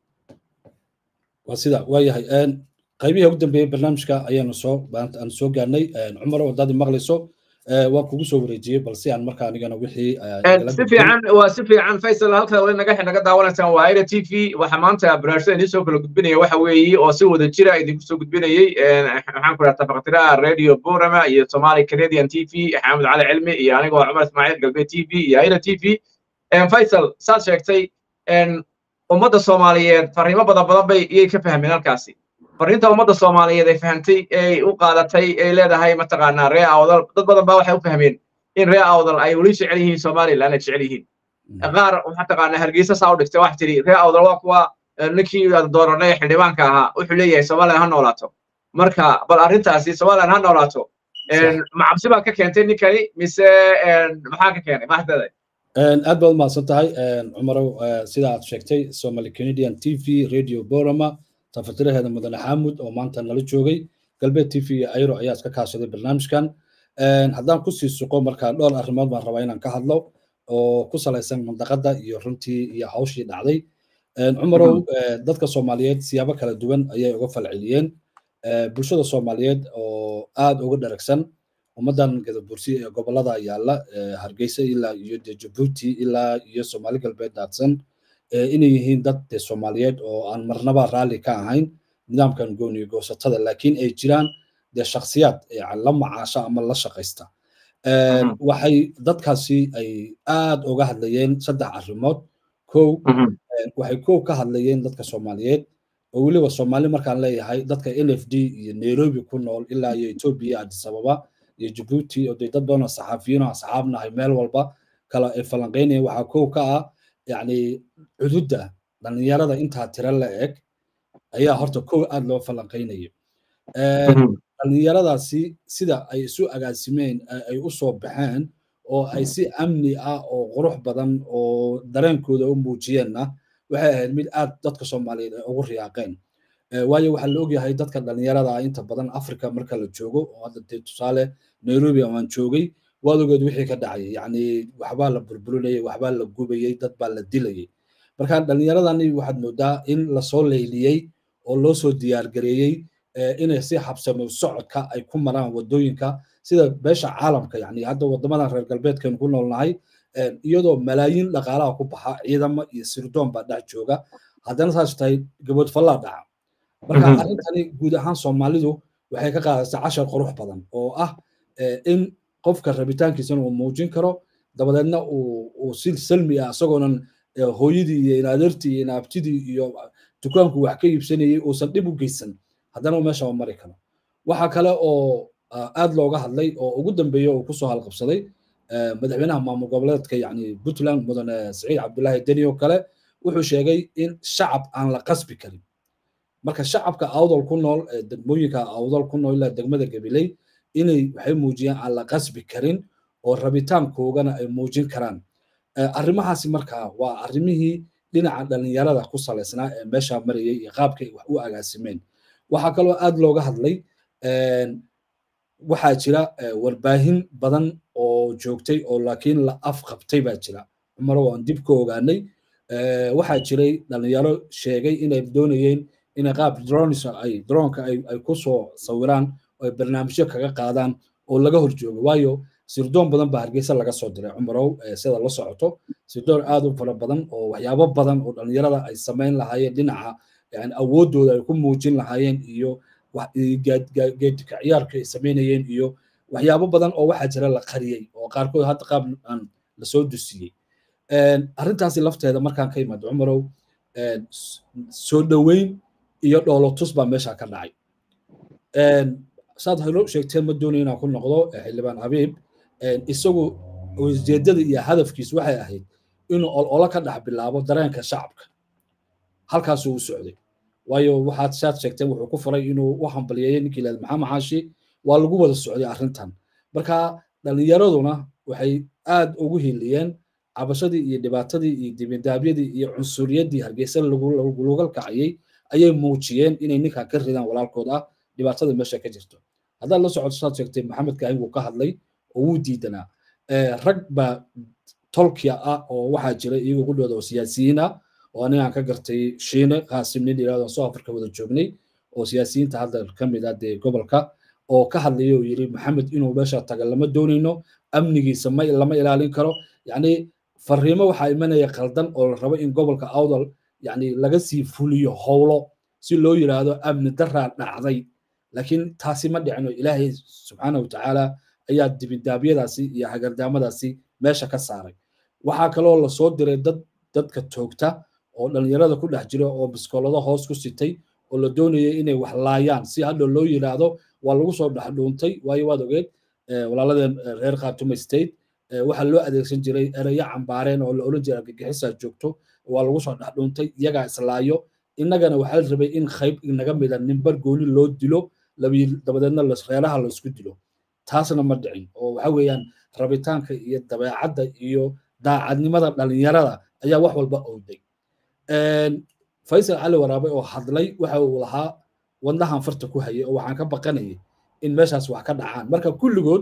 waa sida waayahay qaybihii ugu dambeeyey barnaamijka ayaanu soo aan soo gaarnay cumar wadaadii maqlayso waa kugu soo wareejiyey balse aan marka anigana wixii si fiican waa si fiican faysal halka wali naga naga daawanaysaan waa aira t v waxa maanta barnaamijyada idiin soo kala gudbinaya waxa weeye oo si wada jira idinku soo gudbinayey maxaan ku dhaha tafaqtiraha radio burama iyo somali canadian t v xamed cali cilmi iyo anigoo cumar ismaaciil galbeed t v iyo aira t v faysal saad sheegtay ummadda soomaaliyeed fariimo badan badan bay iyay ka fahmeen halkaasi fariinta ummadda soomaaliyeed ay fahamtay ay u qaadatay ay leedahay mataqaanaa ree awdal dad badan baa waxay u fahmeen in ree awdal ay weli jecel yihiin somaliland ay jecel yihiin qaar mataqaanaa hargeysa saa u dhigtay wax tiri ree awdal waa kuwa ninkii dooranay xildhibaanka ahaa wuxuu leeyahay somaliland ha noolaato marka bal arrintaasi somaliland ha noolaato ma cabsi baa ka keentay ninkani mise maxaa ka keenay maxdada aad baad umahadsan tahay cumarow sida aad sheegtay somali canadian t v radio borama tafatiraheeda mudane xaamud oo maanta nala joogay galbeed t v iyo ayro ayaa iska kaashaday barnaamijkan haddaan kusii suqo marka dhowr arrimood baan rabaa inaan ka hadlo oo ku salaysan mandaqada iyo runtii iyo hawshii dhacday cumarow dadka soomaaliyeed siyaabo kala duwan ayay uga falceliyeen bulshada soomaaliyeed oo aad uga dharagsan ummaddan gadabursi ee gobolada yaalla hargeysa ilaa iyo de jabuuti ilaa iyo soomaali galbeed daadsan inay yihiin dad de soomaaliyeed oo aan marnaba raalli ka ahayn nidaamkan gooniyo goosatada laakiin ay jiraan dee shakhsiyaad la macaasha ama la shaqaysta waxay dadkaasi ay aad uga hadlayeen saddex arrimood kow waxay kow ka hadlayeen dadka soomaaliyeed oo weliba soomaali markaan leeyahay dadka n f d iyo nairobi ku nool ilaa iyo etoobiya addis ababa iyo jabuuti oo dee dad badan oo saxaafiyiin oo asxaabnahay meel walba kala ay falanqaynayeen waxaa kow ka ah yacni cududda dhallinyarada intaa tira la eg ayaa horta kow aad loo falanqaynaya dhallinyaradaasi sida ay isu agaasimeen ay u soo baxeen oo ay si amni ah oo qurux badan oo dareenkooda u muujiyeenna waxay ahayd mid aad dadka soomaaliyeed ay ugu riyaaqeen waayo waxaa la ogyahay dadka dhallinyarada ah inta badan africa marka la joogo oo hadda dee tusaale nairobi aan joogay waad ogeed wixii ka dhacay yacni waxbaa la burburinayay waxbaa la gubayey dad baa la dilayay marka dhallinyaradani waxaad moodaa in lasoo leyliyey oo loo soo diyaargareeyey inay si habsamo socodka ay ku maraan wadooyinka sida beesha caalamka yani hadda wadamadan reer galbeedkaynu ku noolnahay iyadoo malaayiin dhaqaalaha ku baxa ciidamo iyo sirdoon baa dhex jooga haddana saas tahay gabood fallaa dhaca marka arrintani guud ahaan soomaalidu waxay ka qaadaysaa cashar qurux badan oo ah in qofka rabitaankiisana uu muujin karo dabadeedna uu si salmi ah isagoonan hooyadii iyo inaadeertii iyo inaabtidii iyo dukaanku wax ka iibsanayay uusan dhib u geysan haddana meesha u mari karo waxa kale oo aad looga hadlay oo ugu dambeeya uu kusoo halqabsaday madaxweynaha maamul goboleedka yani puntland mudane saciid cabdullaahi deni oo kale wuxuu sheegay in shacab aan la qasbi karin marka shacabka awdal ku nool ee degmooyinka awdal ku nool ilaa degmada gabiley inay waxay muujiyaan aan la qasbi karin oo rabitaankoogana ay muujin karaan arrimahaasi markaa waa arrimihii dhinaca dhallinyarada ku salaysnaa ee meesha marayay iyo qaabkay wax u agaasimeen waxaa kaloo aad looga hadlay waxaa jira warbaahin badan oo joogtay oo laakiin la afqabtay baa jira cumaro waan dib ka ogaanay waxaa jiray dhallinyaro sheegay inay doonayeen inay qaab drones ay droneka ay ku soo sawiraan oo ay barnaamijyo kaga qaadaan oo laga horjoogo waayo sirdoon badan baa hargeysa laga soo diray cumarow sida la socoto sirdoon aad u fara badan oo waxyaabo badan oo dhallinyarada ay samayn lahaayeen dhinaca yani awooddooda ay ku muujin lahaayeen iyo geedka ciyaarka ay samaynayeen iyo waxyaabo badan oo waxaa jira la qariyey oo qaarkood hadda qaab aan lasoo dusiyey arrintaasi lafteeda markaan ka imaado cumarow soo dhoweyn iyo dhoolotus baa meesha ka dhacay saad helo sheegteen ma doonayo inaan ku noqdo xildhibaan habiib isagu ujeedada iyo hadafkiis waxay ahayd inuu ololo ka dhex bilaabo dareenka shacabka halkaasuu u socday waayo waxaad saad sheegteen wuxuu ku faray inuu u hambaliyeeyey ninkii lahayd maxamed xaashi waa lagu wada socday arrintan marka dhallinyaraduna waxay aad ugu hiliyeen cabashadii iyo dhibaatadii iyo dibindaabyadii iyo cunsuriyaddii hargeysa laga kacayey ayay muujiyeen inay ninkan ka ridaan walaalkood ah dhibaatada meesha ka jirto haddaad la socoto saad sheegtay maxamed kaahin wuu ka hadlay oo wuu diidanaa rag baa tolkia ah oo waxaa jira iyagu qudhooda oo siyaasiyiin ah oo anigaan ka gartay shiine qaasim nin yidhahdo soo afrika wada joognay oo siyaasiyiinta hadda ka mid ah dee gobolka oo ka hadlaya oo yidhi maxamed inuu meesha taga lama doonayno amnigiisa ma lama ilaalin karo yacni fariimo waxaa imanaya qaldan oo la rabo in gobolka awdal yacni laga sii fuliyo howlo si loo yidhaahdo amni daraa dhacday laakiin taasi ma dhicino ilaahay subxaana wa tacaala ayaa dibindaabyadaasi iyo hagardaamadaasi meesha ka saaray waxaa kaloo lasoo diray dad dadka toogta oo dhallinyarada ku dhex jira oo biskoolado hoos ku sitay oo la doonayay inay wax laayaan si hadhow loo yidhaahdo waa lagu soo dhex dhuuntay waayo waad ogeed walaaladeen reer khartuma state waxaa loo adeegsan jiray ereyo cambaareen oo la odhan jiray argagixisaa joogto waa lagu soo dhex dhuuntay iyagaa islaayo innagana waxaa la rabay in qayb inaga mida nimbar gooni loo dilo dabadeedna reeraha laisku dilo taasna ma dhicin oo waxa weeyaan rabitaanka iyo dabeecadda iyo daacadnimada dhallinyarada ayaa wax walba owday faysal cali waraabe oo hadlay waxa uu lahaa wadnahan farta ku hayay oo waxaan ka baqanayay in meeshaas wax ka dhacaan marka kulligood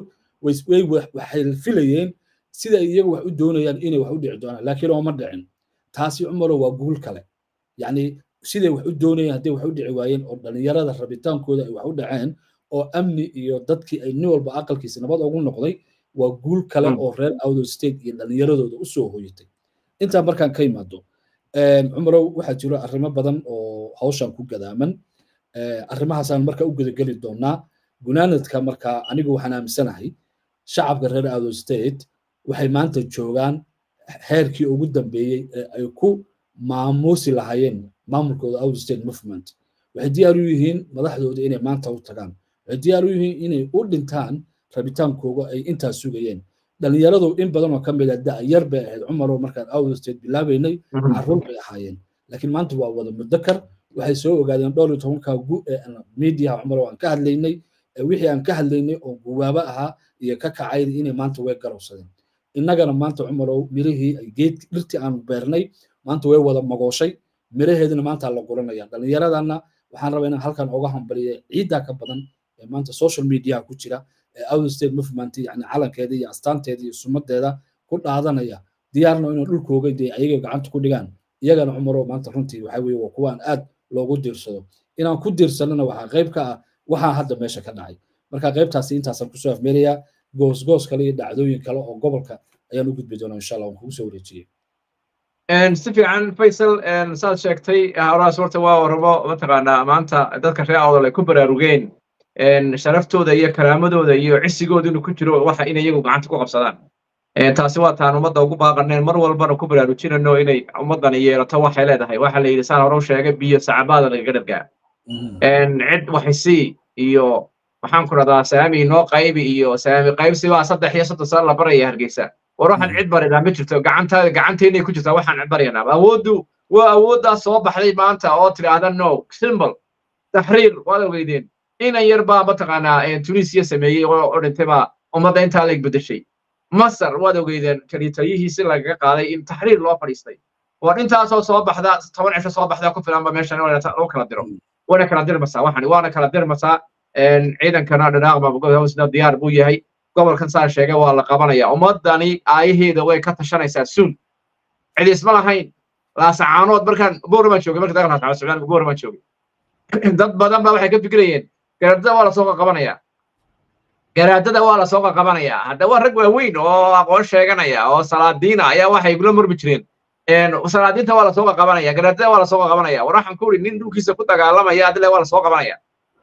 waxay filayeen sida iyagu wax u doonayaan inay wax u dhici doonaan laakiin ooma dhicin taasi cumaro waa guul kale yacni siday wax u doonayeen hadday wax u dhici waayeen oo dhallinyarada rabitaankooda ay wax u dhaceen oo amni iyo dadkii ay nin walba aqalkiisa nabad ugu noqday waa guul kale oo reer awdo state iyo dhallinyaradooda u soo hoyatay intaa markaan ka imaado cumarow waxaa jiro arrimo badan oo hawshan ku gadaaman arrimahaasaan marka u gudageli doonaa gunaanadka marka anigu waxaan aaminsanahay shacabka reer awdo state waxay maanta joogaan heerkii ugu dambeeyey ee ay ku maamuusi lahaayeen maamulkooda awdo state movement waxay diyaar u yihiin madaxdooda inay maanta u tagaan waxay diyaar u yihiin inay u dhintaan rabitaankooga ay intaas sugayeen dhallinyaradu in badan oo ka mid a da yar bay ahayd cumaroo markaan awdo state bilaabaynay carruur bay ahaayeen laakiin maanta waa wada mudakar waxay soo ogaadeen dhowr iyo tobanka gu ee miidiyaha cumaroo aan ka hadlaynay wixii aan ka hadlaynay oo guwaabo ahaa iyo ka kacay inay maanta way garowsadeen innagana maanta cumarow mirihii geed dhirtii aanu beernay maanta way wada magooshay miraheedina maanta la guranaya dhallinyaradana waxaan rabaa inaan halkan oga hambaliya ciiddaa ka badan ee maanta social mediaha ku jira ee outer state movement yani calankeeda iyo astaanteeda iyo sumadeeda ku dhaadanaya diyaarna inay dhulkooga dee ayaga gacanta ku dhigaan iyagana cumarow maanta runtii waxa weeye waa kuwaan aad loogu diirsado inaan ku diirsanana waxaa qayb ka ah waxaa hadda meesha ka dhacay marka qaybtaasi intaasaan kusoo afmeerayaa goosgoos kale iyo dhacdooyin kale oo gobolka ayaan u gudbi doonaa insha allah waan kugu soo wareejiyey si fiican faysal saad sheegtay horaas horta waa rabo mataqaanaa maanta dadka reer awdal ay ku baraarugeen sharaftooda iyo karaamadooda iyo cisigooda inuu ku jiro waxa in iyagu gacanta ku qabsadaan taasi waa taan ummadda ugu baaqaneen mar walbana ku baraarujinano inay ummaddani yeelato waxay leedahay waxa la yidhi saan hore u sheegay biyo sacabaada lagaga dhargaa cid waxisi iyo waxaan ku radaa saami noo qaybi iyo saami qaybsi baa saddex iyo soddon sano la baraya hargeysa war waxaan cid baridaa ma jirto gacantaada gacanteennay ku jirtaa waxaan cid baryanaa awooddu waa awooddaas soo baxday maanta oo tidhaahda no simple taxriir waad ogeydeen inan yar baa mataqaanaa tunisiya sameeyey oo dhintay baa ummadda intaa leeg bedeshay masar waad ogeydeen kaliitayihiisi lagaga qaaday in taxriir loo fadhiistay war intaasoo soo baxda toban cisho soo baxda ku filanba meeshan loo kala diro wana kala dirmasaa waxani waana kala dirmasaa ciidankana dhanaaqma diyaar buu yahay gobolkan saa sheegay waa la qabanaya ummadani aayaheeda way ka tashanaysaa suun cid isma lahayn laasacaanood markaan buuramaan joogay marka dagaalka socda socdaalka buuramaan joogay dad badan baa waxay ka fikirayeen garaadada waa lasoo qaqabanaya garaadada waa lasoo qaqabanaya hadda waa rag waaweyn oo aqoon sheeganaya oo salaadiina ayaa waxay kula murmi jireen salaadiinta waa lasoo qaqabanaya garaadada waa lasoo qaqabanaya war waxaan ku uri nin dhulkiisa ku dagaalamaya adile waa lasoo qabanaya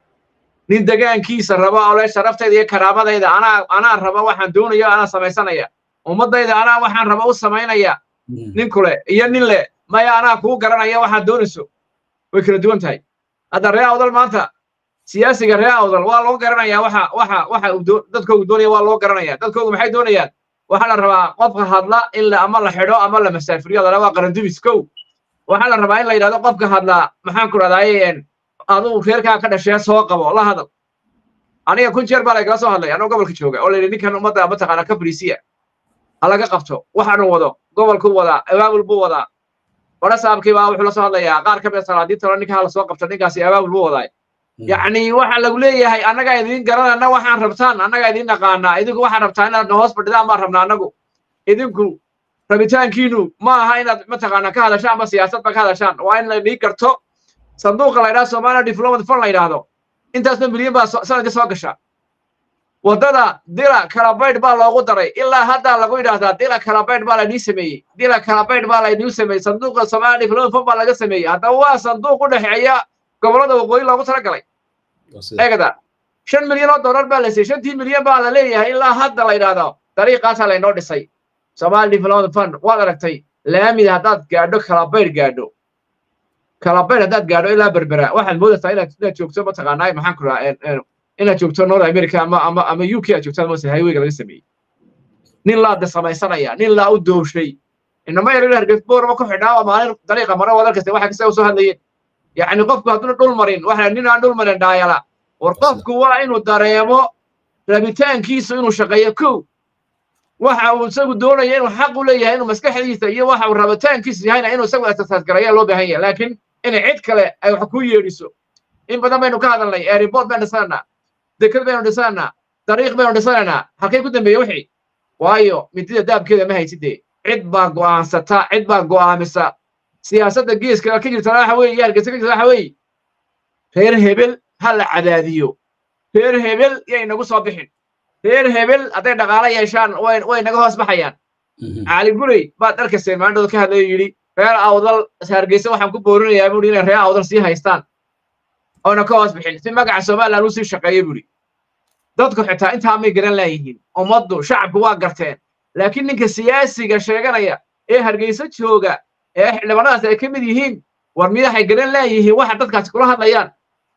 nin degaankiisa raba oo le sharaftayda iyo karaamadayda anaa anaa raba waxaan doonayo anaa samaysanaya ummadayda anaa waxaan raba u samaynaya nin kule iyo nin le maya anaa kuu garanaya waxaad doonayso way kala duwan tahay hadda ree awdal maanta siyaasiga ree awdal waa loo garanaya waxa waxa waxa dadkoogu doonaya waa loo garanaya dadkoogu maxay doonayaan waxaa la rabaa qofka hadla in la ama la xidho ama la masaafiriyo adana waa qarandumis kow waxaa la rabaa in la yidhahdo qofka hadla maxaan ku rahdaye aduu reerkaa ka dhashee soo qabo la hadal aniga kun jeer baa laygala soo hadlay anoo gobolka jooga oo layidhi ninkan ummadda mataqaana ka fariisiya ha laga qabto waxaanu wado gobolkuu wadaa abaabul buu wadaa wara saabkii baa wuxuu la soo hadlayaa qaar ka mid salaadiintalo ninka ha lasoo qabto ninkaasi abaabul buu wadaa yacni waxa lagu leeyahay annagaa idiin garanana waxaan rabtaan annagaa idiin naqaanaa idinku waxaan rabtaa inaad hoos fadhidaan baan rabnaa annagu idinku rabitaankiinu ma aha inaad mataqaana ka hadashaan ama siyaasadba ka hadashaan waa in laydii garto sanduuqa la yidhahdo somalia diplomat fund la yidhaahdo intaasna milyan baa sanadka soo gasha waddada dila kalabaydh baa loogu daray ilaa haddaa lagu yidhaahdaa dila kalabaydh baa laynii sameeyey dila kalabaydh baa laynii sameeyey sanduuqa somalia diplomat fund baa laga sameeyey haddaba waa sanduuq u dhexeeya gobollada waqooyi loogu talagalay eegada shan milyan oo dollar baa la siiyey shantii milyan baa la leeyahay ilaa hadda la yidhaahdo dariiqaasaa laynoo dhisay somalia diplomat fund waad aragtay laamida haddaad gaadho kalabaydh gaadho kalabaydh haddaad gaadho ilaa berbera waxaad moodaysaa inaad inaad joogto mataqaanaa maxaan ku rahaa inaad joogto north america ama ama ama u k aad joogto mose highwayga laga sameeyey nin laa de samaysanaya nin laa u dooshay inama yar hargeysa boorama ku xidhnaa oo maalin dariiqa mara wadar kasta waxa kasta usoo hadlayeen yacni qofku hadduuna dhul marin waxa nin aan dhul marin dhaayala war qofku waa inuu dareemo rabitaankiisu inuu shaqeeyo kow waxa uu isagu doonaya inuu xaq u leeyahay inuu maskaxdiisa iyo waxa uu rabitaankiisu yahayna inuu isagu asasaas garayaa loo baahan yahay laakiin inay cid kale ay wax ku yeedhiso in badan baynu ka hadalnay airport baynu dhisanaynaa deked baynu dhisanaynaa dariiq baynu dhisanaynaa halkay ku dambeeye wixii waayo midida daabkeeda ma haysidee cid baa go'aansata cid baa go'aamisa siyaasadda geeska ka jirtana waxa weeye iyo hargeysa ka jirta waxa weeye reer hebel ha la cadaadiyo reer hebel yay nagu soo bixin reer hebel hadday dhaqaalo yeeshaan way way naga hoos baxayaan cali gurey baad arkayseen maalintooda ka hadlayo yidhi reer awdal hargeysa waxaan ku boorinayaa buuri inay reer awdal sii haystaan oona ka hoos bixin si magaca somaliland uu sii shaqeeyo buuri dadku xitaa intaa may garan laayihiin ummaddu shacabku waa garteen laakiin ninka siyaasiga sheeganaya ee hargeysa jooga ee xildhibaanadaas ay ka mid yihiin war midaxay garan laayihiin waxa dadkaasi kula hadlayaan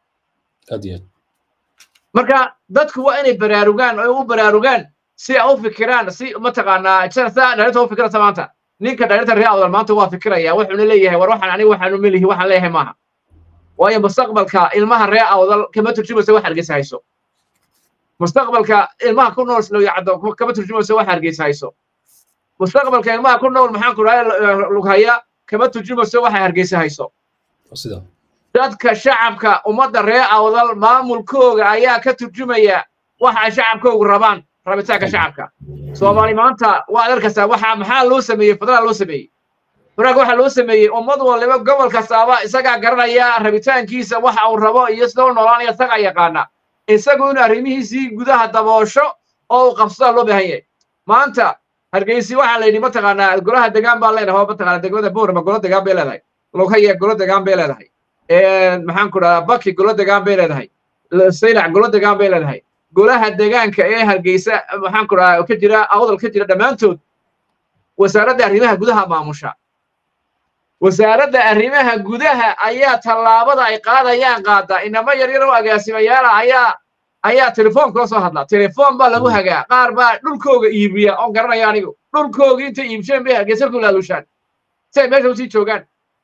marka dadku waa inay baraarugaan oo u baraarugaan si ay u fikiraan si mataqaanaa saa dhalinta u fikirata maanta ninka dhalinta reer awdal maanta waa fikiraya wuxuuna leeyahay war waxaan aniga waxaanu melihi waxaan leeyahay maaha waayo mustaqbalka ilmaha reer awdal kama turjumayso wax hargeysa hayso mustaqbalka ilmaha ku nool slowyacdo kama turjumayso wax hargeysa hayso mustaqbalka ilmaha ku nool maxaan ku dhahay lughaya kama turjumayso waxa hargeysa hayso dadka shacabka ummadda reer awdal maamulkooga ayaa ka turjumaya waxa ay shacabkoogu rabaan rabitaanka shacabka soomaali maanta waad arkaysaa waxa maxaa loo sameeyey federal loo sameeyey federaalka waxaa loo sameeyey ummad waliba gobol kastaaba isagaa garanaya rabitaankiisa waxa uu rabo iyo sida u noolaanaya isagaa yaqaana isagu inuu arrimihiisii gudaha daboosho oo uu qabsadaa loo baahan yahay maanta hargeysi waxaa la yidhi mataqaanaa golaha degaan baa leedahay oo mataqaanaa degmada boorama golo degaan bay leedahay lugaya golo degaan bay leedahay maxaan ku dhahaa baki golo degaan bay leedahay saylac golo degaan bay leedahay golaha degaanka ee hargeysa maxaan ku dhahaa ka jira awdal ka jira dhammaantood wasaaradda arrimaha gudaha maamusha wasaaradda arrimaha gudaha ayaa tallaabada ay qaadayaan qaada inama yar yar oo agaasimayaala ayaa ayaa telefoon kula soo hadla telefoon baa lagu hagaa qaar baa dhulkooga iibiya oon garanaya anigu dhulkoogii intay iibsheen bay hargeysa ku laalushaan si ay meesha usii joogaan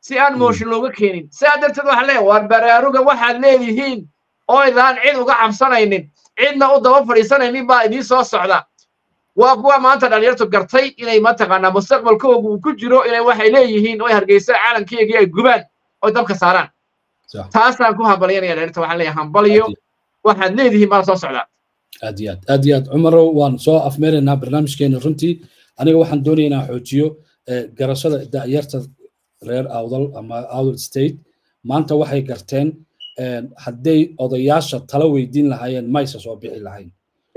si aan mooshin looga keenin sidaa darteed waxaan leeyahay waar baraaruga waxaad leedihiin oo idaan cid uga cabsanaynin cidna u daba fadhiisanaynin baa idiin soo socda waa kuwa maanta dhalinyartu gartay inay mataqaanaa mustaqbalkoogu uu ku jiro inay waxay leeyihiin oo hargeysa calankeygii ay gubaan oo dabka saaraan taasaan ku hambalyanaya dhalinyarta waxaan leeyahay hambalyo waxaad leedihiin baa soo socdaa aad iyo aad aad iyo aad cumarow waan soo afmeeraynaa barnaamijkeena runtii aniga waxaan doonayaa inaan xoojiyo garashada da'yarta reer awdal ama awdal state maanta waxay garteen hadday odayaasha tala weydiin lahaayeen maysa soo bixi lahayn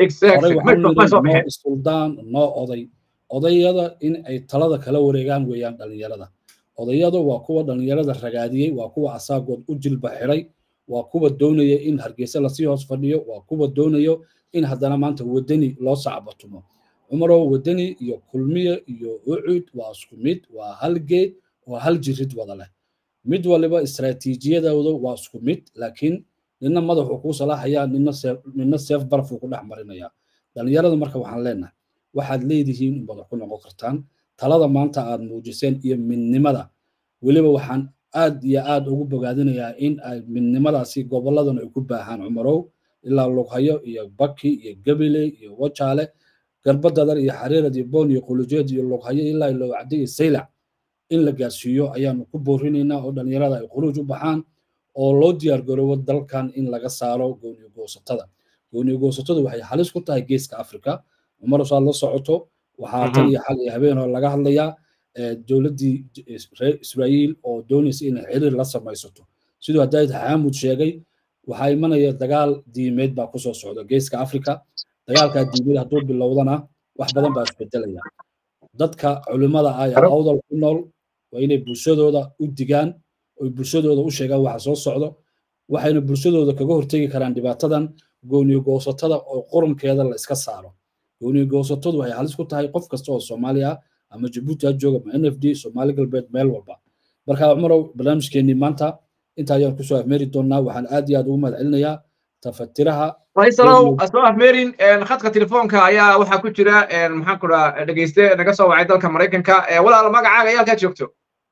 noo suldaan noo oday odayada in ay talada kala wareegaan weeyaan dhallinyarada odayadu waa kuwa dhallinyarada ragaadiyey waa kuwa asaagood u jilba xiray waa kuwa doonaya in hargeysa lasii hoos fadhiyo waa kuwa doonayo in haddana maanta wadani loo sacbatumo cumarow wadani iyo kulmiye iyo ucud waa isku mid waa hal geed waa hal jirid wada leh mid waliba istaraatiijiyadooda waa isku mid laakiin nina madaxuu kuu salaaxayaa nina seef barafuu ku dhex marinayaa dhallinyarada marka waxaan leenahay waxaad leedihiin in badan ku noqon kartaan talada maanta aad muujiseen iyo midnimada weliba waxaan aad iyo aad ugu bogaadinayaa in ay midnimadaasi gobolladan ay ku baahaan cumarow ilaa lughayo iyo baki iyo gabiley iyo wajaale garbadadar iyo xariirad iyo boon iyo qulujeed iyo lughayo ilaa lowcade iyo saylac in la gaarsiiyo ayaanu ku boorinaynaa oo dhallinyarada ay khuruuj u baxaan oo loo diyaar garoobo dalkan in laga saaro gooniyo goosatada gooniyo goosatadu waxay halis ku tahay geeska afrika cumar saad la socoto waxaa tan iyo xal iyo habeen hore laga hadlayaa dowladdii reer israa'iil oo doonaysa inay xiriir la samaysato siduu haddayd xaamud sheegay waxaa imanaya dagaal diimeed baa kusoo socda geeska afrika dagaalkaa diimeed hadduu bilowdana wax badan baa isbedelaya dadka culimmada ah ee awdal ku nool waa inay bulshadooda u digaan oy bulshadooda u sheegaan waxa soo socdo waxayna bulshadooda kaga hortegi karaan dhibaatadan gooniyo goosatada oo qurankeeda la iska saaro gooniyo goosatadu waxay halis ku tahay qof kasta oo soomaali ah ama jabuuti ha jooga ama n f d soomaali galbeed meel walba marka cumarow barnaamijkeenii maanta inta ayaan kusoo afmeeri doonaa waxaan aad iyo aad ugu mahad celinayaa tafatiraha faysalow soo afmeerin khadka telefoonka ayaa waxaa ku jira maxaan ku dhaa dhegeyste naga soo wacay dalka maraykanka walaal magacaaga ayaa halkaa joogto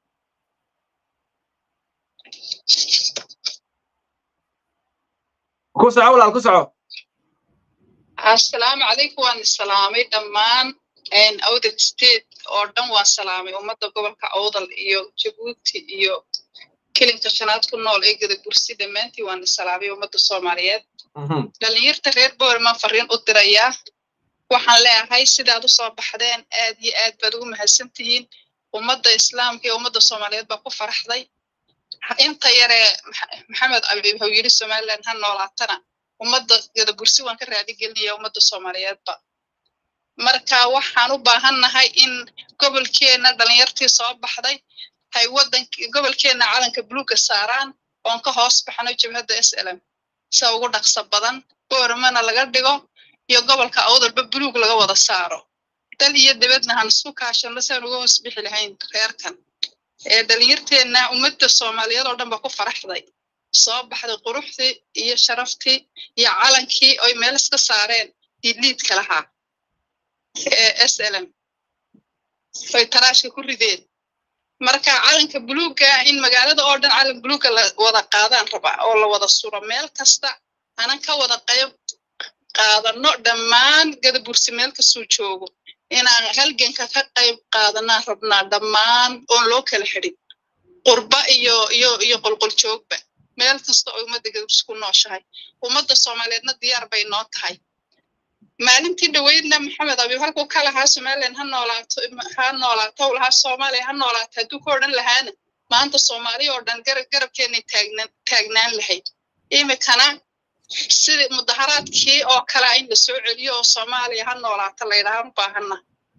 ku soco walaal ku soco assalaamu calaykum waan salaamay dhammaan awdal state oo dhan waan salaamay ummadda gobolka awdal iyo jabuuti iyo kelinka shanaad ku nool ee gada bursi dhammaantii waan salaamay ummadda soomaaliyeed dhalinyarta reer boorman fariin u dirayaa waxaan leeyahay sidaad u soo baxdeen aad iyo aad baad ugu mahadsan tihiin ummadda islaamka iyo ummadda soomaaliyeed baa ku faraxday inta yaree maxamed abiib hau yidhi somaliland ha noolaatana ummadda gada bursi waan ka raadigelinaya ummadda soomaaliyeedba marka waxaan u baahannahay in gobolkeenna dhalinyartii soo baxday hay waddank gobolkeenna calanka buluuga saaraan oon ka hoos baxno jabhadda s lm sida ugu dhaqso badan boormana laga dhigo iyo gobolka awdalba buluug laga wada saaro dal iyo dibadna han isku kaashano siaan uga hoos bixi lahayn reerkan ee dhalinyarteenna ummadda soomaaliyeed oo dhan ba ku faraxday soo baxday quruxdii iyo sharaftii iyo calankii oy meel iska saareen diidliidka lahaa ee s lm oy taraashka ku rideen marka calanka buluugga in magaalada oo dhan calan buluugga la wada qaadaan raba oo la wada suro meel kasta anan ka wada qayb qaadano dhammaan gadabursi meel kastuu joogo inaan halganka ka qayb qaadanaan rabnaa dhammaan oon loo kala xidhin qurba iyo iyo iyo qolqol joogba meel kasta oo ummadda gadabursi ku nooshahay ummadda soomaaliyeedna diyaar bay noo tahay maalintii dhaweydna maxamed abiib halkuu ka lahaa somaliland ha noolaato ha noolaato lahaa soomaaliya ha noolaato hadduu ka odhan lahaana maanta soomaaliya oo dhan garab garabkeenay taagnan taagnaan lahayd imikana sida mudaharaadkii oo kale in la soo celiyo oo soomaaliya ha noolaato la yidhaha u baahanna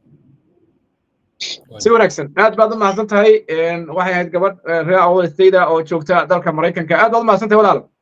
si wanaagsan aad baad u mahadsan tahay waxay ahayd gabadh reer awal stayda oo joogta dalka maraykanka aad baad u mahadsan tahay walaal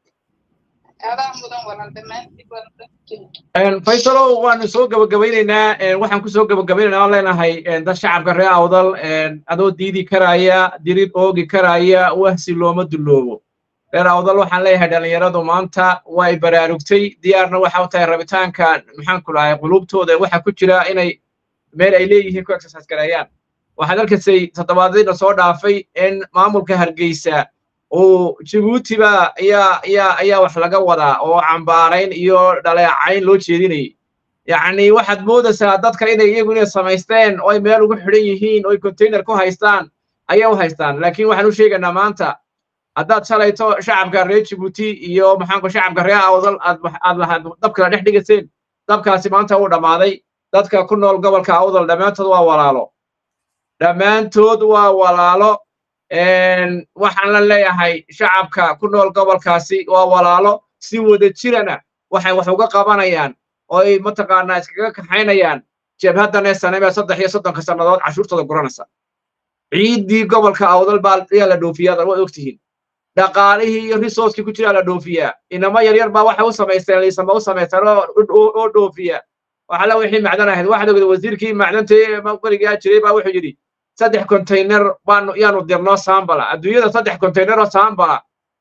faysalow waanu soo gabagabaynaynaa waxaan ku soo gabagabaynaynaa waan leenahay dad shacabka reer awdal adoo diidi karaya dirid oogi karaya wahsi looma dulloobo reer awdal waxaan leeyahay dhallinyaradu maanta way baraarugtay diyaarna waxa u tahay rabitaanka maxaan ku dhahay qulubtooda waxa ku jira inay meel ay leeyihiin ku exercise gareeyaan waxaad arkaysay toddobaadadiina soo dhaafay in maamulka hargeysa uu jabuutiba ayaa ayaa ayaa wax laga wadaa oo cambaarayn iyo dhaleecayn loo jeedinayay yacni waxaad moodaysaa dadka inay iyagu inay samaysteen oo ay meel ugu xidhan yihiin oo ay container ku haystaan ayay u haystaan laakiin waxaan u sheegaynaa maanta haddaad shalayto shacabka reer jabuuti iyo maxaanku shacabka reer awdal aad aad lahaad dabkala dhex dhigayseen dabkaasi maanta uu dhammaaday dadka ku nool gobolka awdal dhammaantood waa walaalo dhammaantood waa walaalo waxaan la leeyahay shacabka ku nool gobolkaasi waa walaalo si wada jirana waxay wax uga qabanayaan oo ay mataqaanaa iskaga kaxaynayaan jabhaddan sanamee saddex iyo soddonka sannadood cashuurtooda guranaysa ciiddii gobolka awdal baa ayaa la dhoofiyaa waad ogtihiin dhaqaalihii iyo resourcekii ku jiraa la dhoofiyaa inamo yaryar baa waxay u samaysteen liisama u samaysteen oo dhoofiya waxala wixii macdan ahayd waxaad ogda wasiirkii macdanta berigaa jiray baa wuxuu yidhi saddex container baanu yaanu dirnoo saambala adduunyada saddex container oo saambala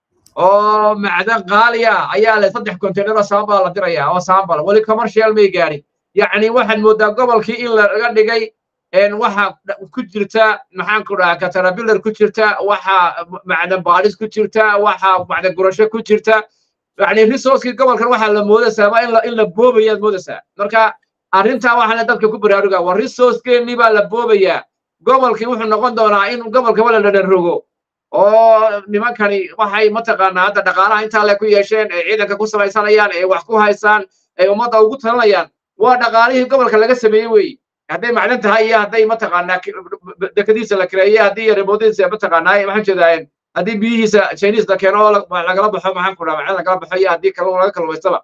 oo macdan qaaliya ayaa le saddex container oo saambala la diraya oo saambala weli commercial may gaadhin yacni waxaad moodaa gobolkii in laga dhigay waxa ku jirta maxaanku dhaha katarabilar ku jirta waxa macdan baadhis ku jirta waxa macdan gurasho ku jirta yani resourcekii gobolkan waxaa la moodaysaa in la in la boobayaad moodaysaa marka arrintaa waxaa la dadka ku baraarugaa waa resourcekeennii baa la boobayaa gobolkii wuxuu noqon doonaa in gobolka wala la dhanrogo oo nimankani waxay mataqaanaa hadda dhaqaalaha intaa le ku yeesheen ee ciidanka ku samaysanayaan ee wax ku haysaan ee ummadda ugu talinayaan waa dhaqaalihii gobolka laga sameeyey weeye hadday macdan tahay iyo hadday mataqaanaa dekadiisa la kireeye haddii remoodiisa mataqaanaa maxaan jeedaa haddii biyihiisa chinese la keeno oo lagala baxo maxaan ku dhaha macdan lagala baxo iyo haddii kalluun laga kalluumaystaba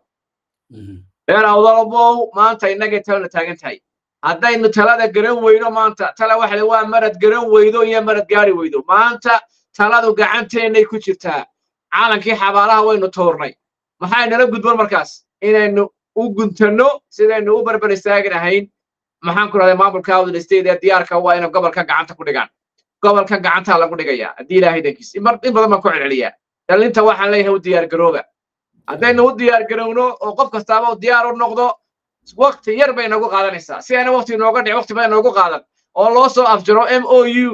reer awdalabow maanta innagay talana taagan tahay haddaynu talada garan weydo maanta tala waxa le waa marad garan weydo iyo marad gaari weydo maanta taladu gacanteennay ku jirtaa caalankii xabaalaha waynu tuurnay maxay nala gudban markaas inaynu u guntanno sidaynu u barbar istaaginahayn maxaan ku dhahday maamulka awdal state ee diyaarka waa inay gobolka gacanta ku dhigaan gobolka gacantaa lagu dhigayaa haddii ilaahay dankiis in badan baan ku celceliyaa dhalinta waxaan leeyahay u diyaar garooba haddaynu u diyaar garowno oo qof kastaaba u diyaar u noqdo wakti yar bay nagu qaadanaysaa si ayna wakti nooga dhic wakti bay noogu qaadan oo loo soo afjaro m o u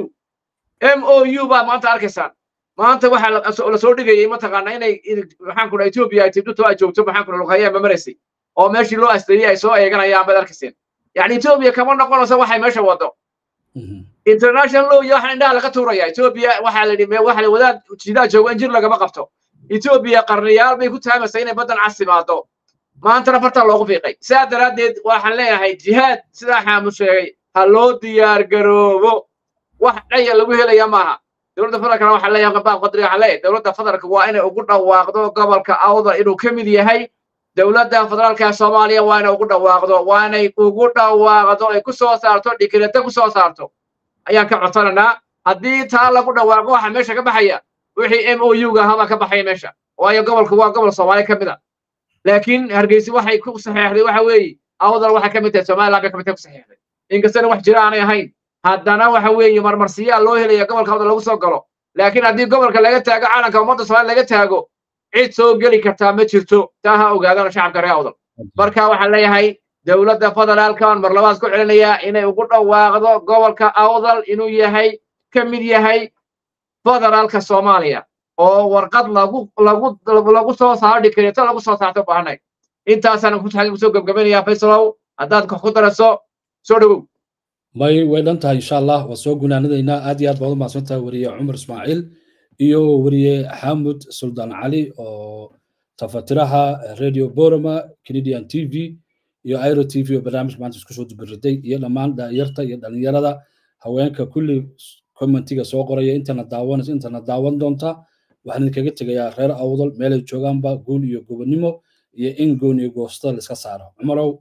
m o u baa maanta arkaysaan maanta waxaa la soo dhigayay mataqaanaa inay maxaan ku dhaha etoobiya ay tibdhuto ay joogto maxaan ku dhaha luqayaa ma maraysay oo meeshii loo asteeyey ay soo eeganayaan baad arkayseen يعني إثيوبيا كمان نقول سوا حي ماشى وضو international law iyo waxaan indhaha laga tuuraya Ethiopia waxa la dhimay waxa la wadaad jidaa joogan jir laga qabto Ethiopia qarniyaal bay ku taamasay inay badan casimaado maanta farta loogu fiiqay sidaa daraadeed waxaan leeyahay jihaad sidaa xaamu sheegay ha loo diyaar garoobo wax dhaya lagu helaya maaha dowladda federaalkana waxaa leeyahay qabaab qadri waxaa leeyahay dowladda federaalka waa inay ugu dhawaaqdo gobolka awdal inuu ka mid yahay dowladda federaalka soomaaliya waa inay ugu dhawaaqdo waa inay ugu dhawaaqdo ay ku soo saarto dhikireto ku soo saarto ayaan ka codsanaynaa haddii taa lagu dhawaaqo waxa meesha ka baxaya wixii m o u ga ahaa baa ka baxaya meesha waayo gobolku waa gobol soomaaliya ka mid a laakiin hargeysi waxay ku saxeexday waxa weeye awdal waxay ka mid tahay somaliland bay ka mid tahay ku saxeexday inkastana wax jira aanay ahayn haddana waxa weeye marmarsiyaa loo helaya gobolka awdal lagu soo galo laakiin haddii gobolka laga taago calanka ummadda soomaaliya laga taago cid soo geli kartaa ma jirto taa ha ogaadana shacabka reer awdal marka waxaan leeyahay dowladda federaalkan mar labaad ku celinayaa inay ugu dhawaaqdo gobolka awdal inuu yahay ka mid yahay federaalka soomaaliya oo warqad lagu lagu lagu soo saaro dhikreeto lagu soo saarto baahnay intaasaan kusoo gebgabanayaa faysalow haddaad wax ku daraso soo dhowow may way dhan tahay insha allah waa soo gunaanadaynaa aad iyo aad baad u mahadsan tahay weriye cumar ismaaciil iyo weriye xamud suldaan cali oo tafatiraha radio borama canadian t v iyo airo t v oo barnaamij maanta isku soo dubiriday iyo dhammaan dhalinyarta iyo dhalinyarada haweenka kulli commentiga soo qoraya intana daawanaysa intana daawan doonta waxaan idinkaga tegayaa reer awdal meelay joogaanba guul iyo gobonnimo iyo in goon iyo goostada la iska saaro cumarow